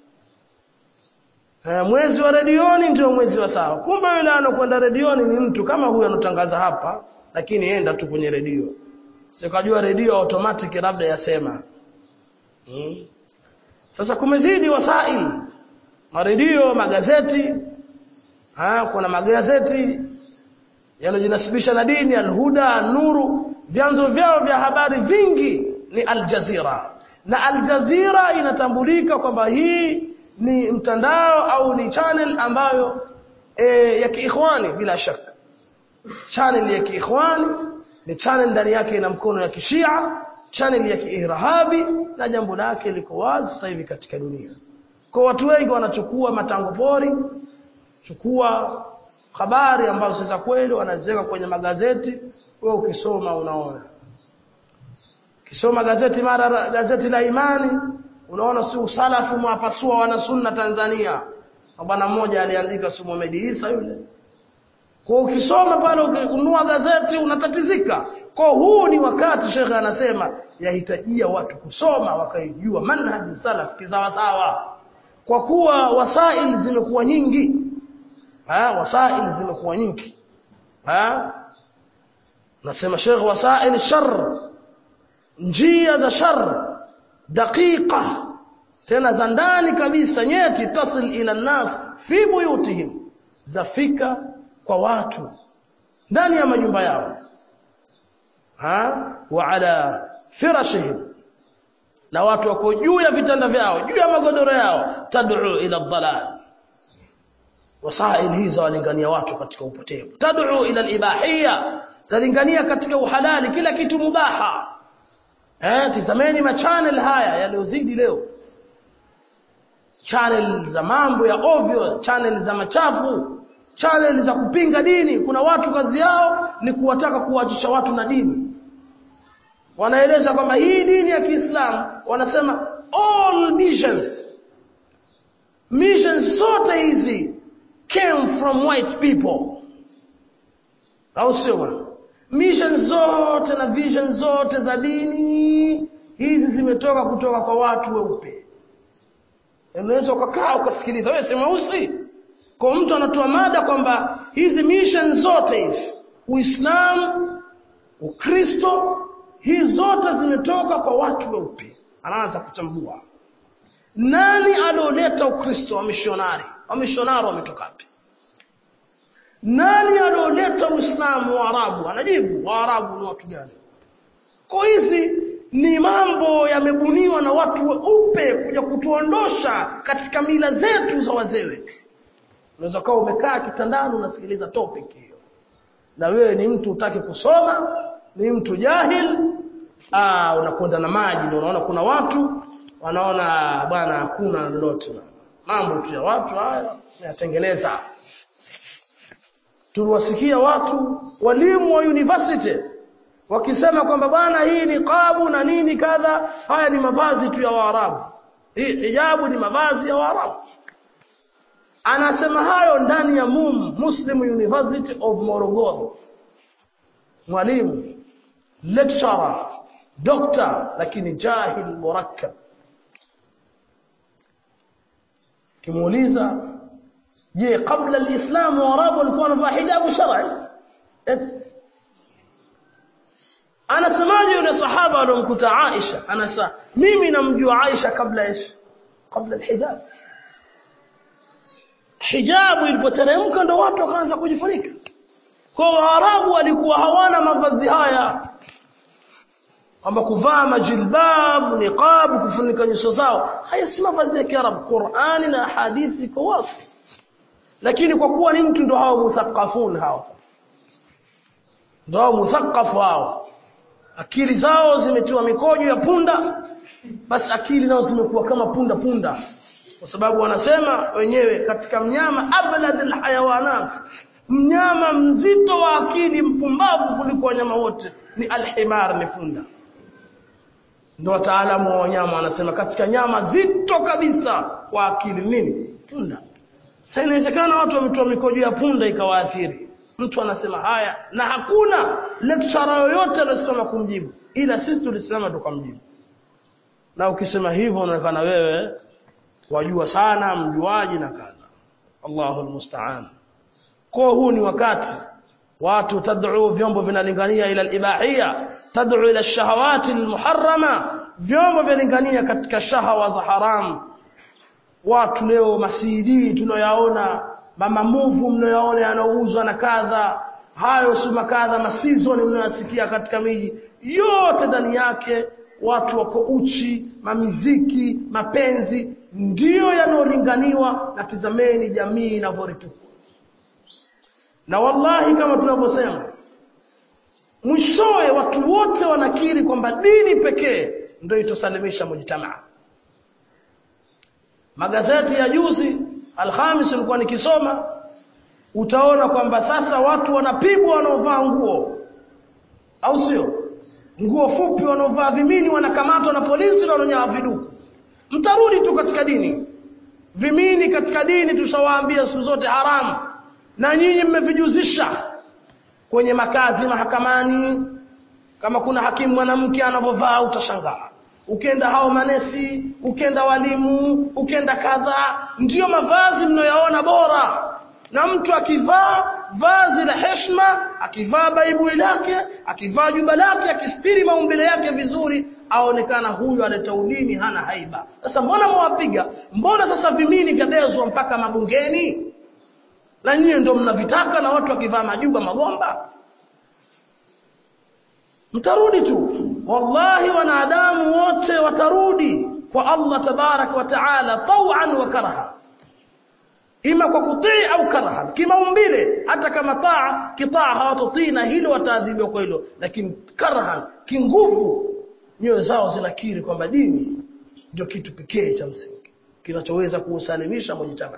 mwezi wa redioni ndio mwezi wa sawa. Kumbe yule anakwenda redioni ni mtu kama huyu anotangaza hapa, lakini enda tu kwenye redio. Sikajua redio automatic labda yasema. Hmm. Sasa kumezidi wasail. Maredio, magazeti. Ha, kuna magazeti yanajinasibisha na dini, Al-Huda, Nuru, vyanzo vyao vya habari vingi ni Al Jazeera. Na Al Jazeera inatambulika kwamba hii ni mtandao au ni channel ambayo e, ya kiikhwani bila shaka channel ya kiikhwani ni channel ndani yake ina mkono ya kishia channel ya kiirahabi na jambo lake liko wazi sasa hivi katika dunia kwa watu wengi wanachukua matango pori chukua habari ambazo za kweli wanaziweka kwenye magazeti wewe ukisoma unaona kisoma gazeti mara gazeti la imani unaona si usalafu mwapasua wana sunna Tanzania bwana mmoja aliandika si Mohamed Isa yule kwa ukisoma pale ukinunua gazeti unatatizika kwa huu ni wakati shekhe anasema yahitajia watu kusoma wakaijua manhaji salaf kisawasawa kwa kuwa wasail zimekuwa nyingi ha wasail zimekuwa nyingi ha nasema shekhe wasail shar njia za shar daqiqa tena za ndani kabisa nyeti tasil ila nas fi buyutihim zafika kwa watu ndani ya majumba yao ha wa ala firashihim na watu wako juu ya vitanda vyao juu ya magodoro yao tad'u ila dhalal wasail hizo walingania watu katika upotevu tad'u ila al-ibahiyya zalingania katika uhalali kila kitu mubaha eh tizameni ma channel haya yaliozidi leo channel za mambo ya ovyo channel za machafu channel za kupinga dini kuna watu kazi yao ni kuwataka kuwachisha watu na dini wanaeleza kwamba hii dini ya Kiislamu wanasema all missions missions zote hizi came from white people au sio bwana mission zote na vision zote za dini hizi zimetoka kutoka kwa watu weupe unaweza ukakaa ukasikiliza wewe si mweusi kwa mtu anatoa mada kwamba hizi mission zote hizi Uislamu Ukristo hizi zote zimetoka kwa watu weupe anaanza kuchambua nani alioleta Ukristo wa mishonari wa mishonari wametoka wapi nani alioleta Uislamu wa Arabu anajibu wa Arabu ni watu gani kwa hizi ni mambo yamebuniwa na watu weupe kuja kutuondosha katika mila zetu za wazee wetu unaweza kuwa umekaa kitandani unasikiliza topic hiyo na wewe ni mtu utaki kusoma ni mtu jahil ah unakwenda na maji ndio unaona kuna watu wanaona bwana hakuna lolote mambo tu ya watu haya yatengeneza tuliwasikia watu walimu wa university wakisema kwamba bwana hii ni qabu na nini kadha haya ni mavazi tu ya Waarabu hii hijabu ni mavazi ya Waarabu anasema hayo ndani ya MUM Muslim University of Morogoro mwalimu lecturer doctor lakini jahil murakkab kimuuliza je kabla alislam waarabu walikuwa wanavaa hijabu shar'i anasemaje yule sahaba aliyomkuta Aisha anasa mimi namjua Aisha kabla ish kabla alhijab hijabu ilipoteremka ndo watu wakaanza kujifunika kwa waarabu walikuwa hawana mavazi haya kwamba kuvaa majilbab niqab kufunika nyuso zao haya si mavazi ya kiarabu Qur'ani na hadithi kwa wasi lakini kwa kuwa ni mtu ndo hao muthaqafun hao sasa ndo hao muthaqafu hao akili zao zimetiwa mikojo ya punda basi akili nao zimekuwa kama punda punda kwa sababu wanasema wenyewe katika mnyama abladul hayawanat mnyama mzito wa akili mpumbavu kuliko wanyama wote ni alhimar ni punda ndio wataalamu wa wanyama wanasema katika nyama zito kabisa kwa akili nini punda sasa inawezekana watu wametoa mikojo ya punda ikawaathiri mtu anasema haya na hakuna lecturer yoyote aliyosimama kumjibu ila sisi tulisimama tukamjibu na ukisema hivyo unaonekana wewe wajua sana mjuaji na kadha Allahu almusta'an kwa huu ni wakati watu tad'u vyombo vinalingania ila al-ibahiyya tad'u ila ash-shahawati al-muharrama vyombo vinalingania katika shahawa za haramu watu leo masidi tunayaona mama muvu mnayoona yanauzwa na kadha hayo suma kadha masizoni mnayosikia katika miji yote ndani yake watu wako uchi mamiziki mapenzi ndiyo yanayolinganiwa na tizameni jamii inavyoripuka na wallahi kama tunavyosema mwishowe watu wote wanakiri kwamba dini pekee ndio itosalimisha mujtamaa magazeti ya juzi alhamis nilikuwa nikisoma utaona kwamba sasa watu wanapigwa wanaovaa nguo au sio nguo fupi wanaovaa vimini wanakamatwa na polisi na wananyaa viduku mtarudi tu katika dini vimini katika dini tushawaambia siku zote haramu na nyinyi mmevijuzisha kwenye makazi mahakamani kama kuna hakimu mwanamke anavyovaa utashangaa ukenda hao manesi ukenda walimu ukenda kadhaa ndiyo mavazi mnayoyaona bora na mtu akivaa vazi la heshima akivaa baibui lake akivaa juba lake akistiri maumbile yake vizuri aonekana huyu aleta udini hana haiba sasa mbona mwapiga mbona sasa vimini vyabezwa mpaka mabungeni na nyinyi ndio mnavitaka na watu wakivaa majuba magomba mtarudi tu wallahi wanadamu wote watarudi kwa Allah tabarak wa taala tawan wa karha ima kwa kutii au karha kimaumbile hata kama taa kitaa hawatotii na hilo wataadhibiwa kwa hilo lakini karhan kinguvu nyoyo zao zinakiri kwamba dini ndio kitu pekee cha msingi kinachoweza kuusalimisha mujitamaa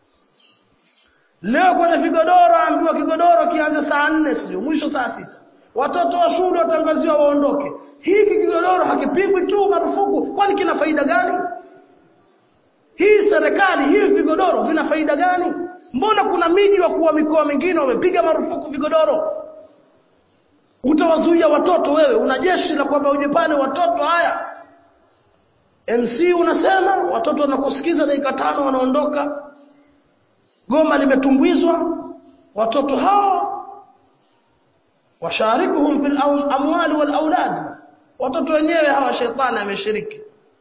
leo kwenye vigodoro ambiwa kigodoro kianze saa nne sio mwisho saa sita watoto wa shule watangaziwa waondoke hiki kigodoro hakipigwi tu marufuku kwani kina faida gani hii serikali hivi vigodoro vina faida gani mbona kuna miji wa kuwa mikoa mingine wamepiga marufuku vigodoro utawazuia watoto wewe una jeshi la kwamba uje pale watoto haya MC unasema watoto wanakusikiza dakika tano wanaondoka goma limetumbwizwa watoto hao washarikuhum fil amwali wal aulad watoto wenyewe hawa shetani ameshiriki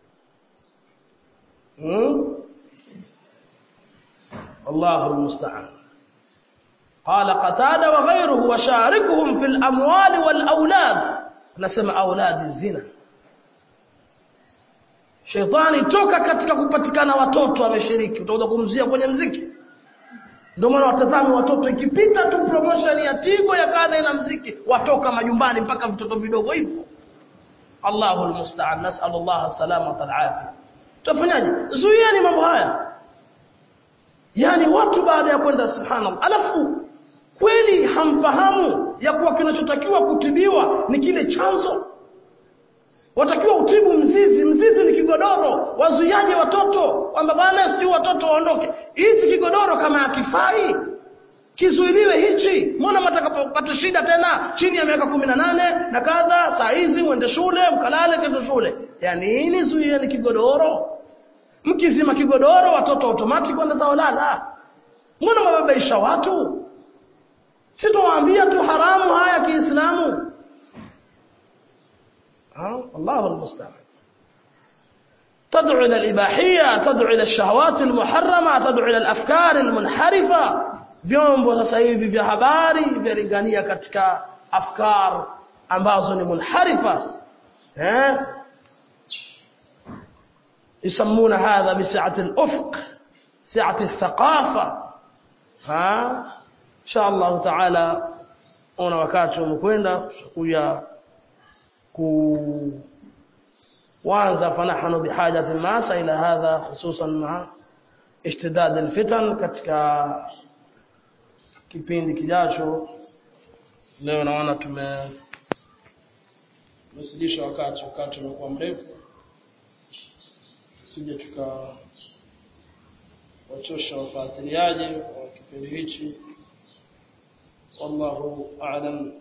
hmm? الله المستعان قال قتادة وغيره وشاركهم في الأموال والأولاد نسمى أولاد الزنا Shetani toka katika kupatikana watoto ameshiriki utakuja kumzia kwenye mziki ndio maana watazame watoto ikipita tu promotion ya Tigo ya kadha ina mziki watoka majumbani mpaka vitoto vidogo hivyo Allahu almusta'an nas'al Allah salamata alafia tutafanyaje zuieni mambo haya yani watu baada ya kwenda subhanallah alafu kweli hamfahamu ya kuwa kinachotakiwa kutibiwa ni kile chanzo watakiwa utibu mzizi mzizi ni kigodoro wazuiaje watoto kwamba bwana sijui watoto waondoke hichi kigodoro kama hakifai kizuiliwe hichi mbona mtakapopata shida tena chini ya miaka kumi na nane na kadha saa hizi mwende shule mkalale kendo shule ya nini zuieni kigodoro mkizima kigodoro watoto automatic wanda zao lala mbona mababaisha watu sitowaambia tu haramu haya kiislamu الله المستعان تدعو إلى الإباحية تدعو إلى الشهوات المحرمة تدعو إلى الأفكار المنحرفة vyombo sasa hivi vya habari vyalingania katika afkar ambazo ni munharifa eh يسمون هذا بسعة الأفق سعة الثقافة ها إن شاء الله تعالى ona wakati umekwenda tutakuja kuanza fanahanu bihajati masa ila hadha hususan ma ishtidad alfitan katika kipindi kijacho leo naona tume tumesilisha wakati wakati umekuwa mrefu sije tuka wachosha wafuatiliaji wa kipindi hichi wallahu a'lam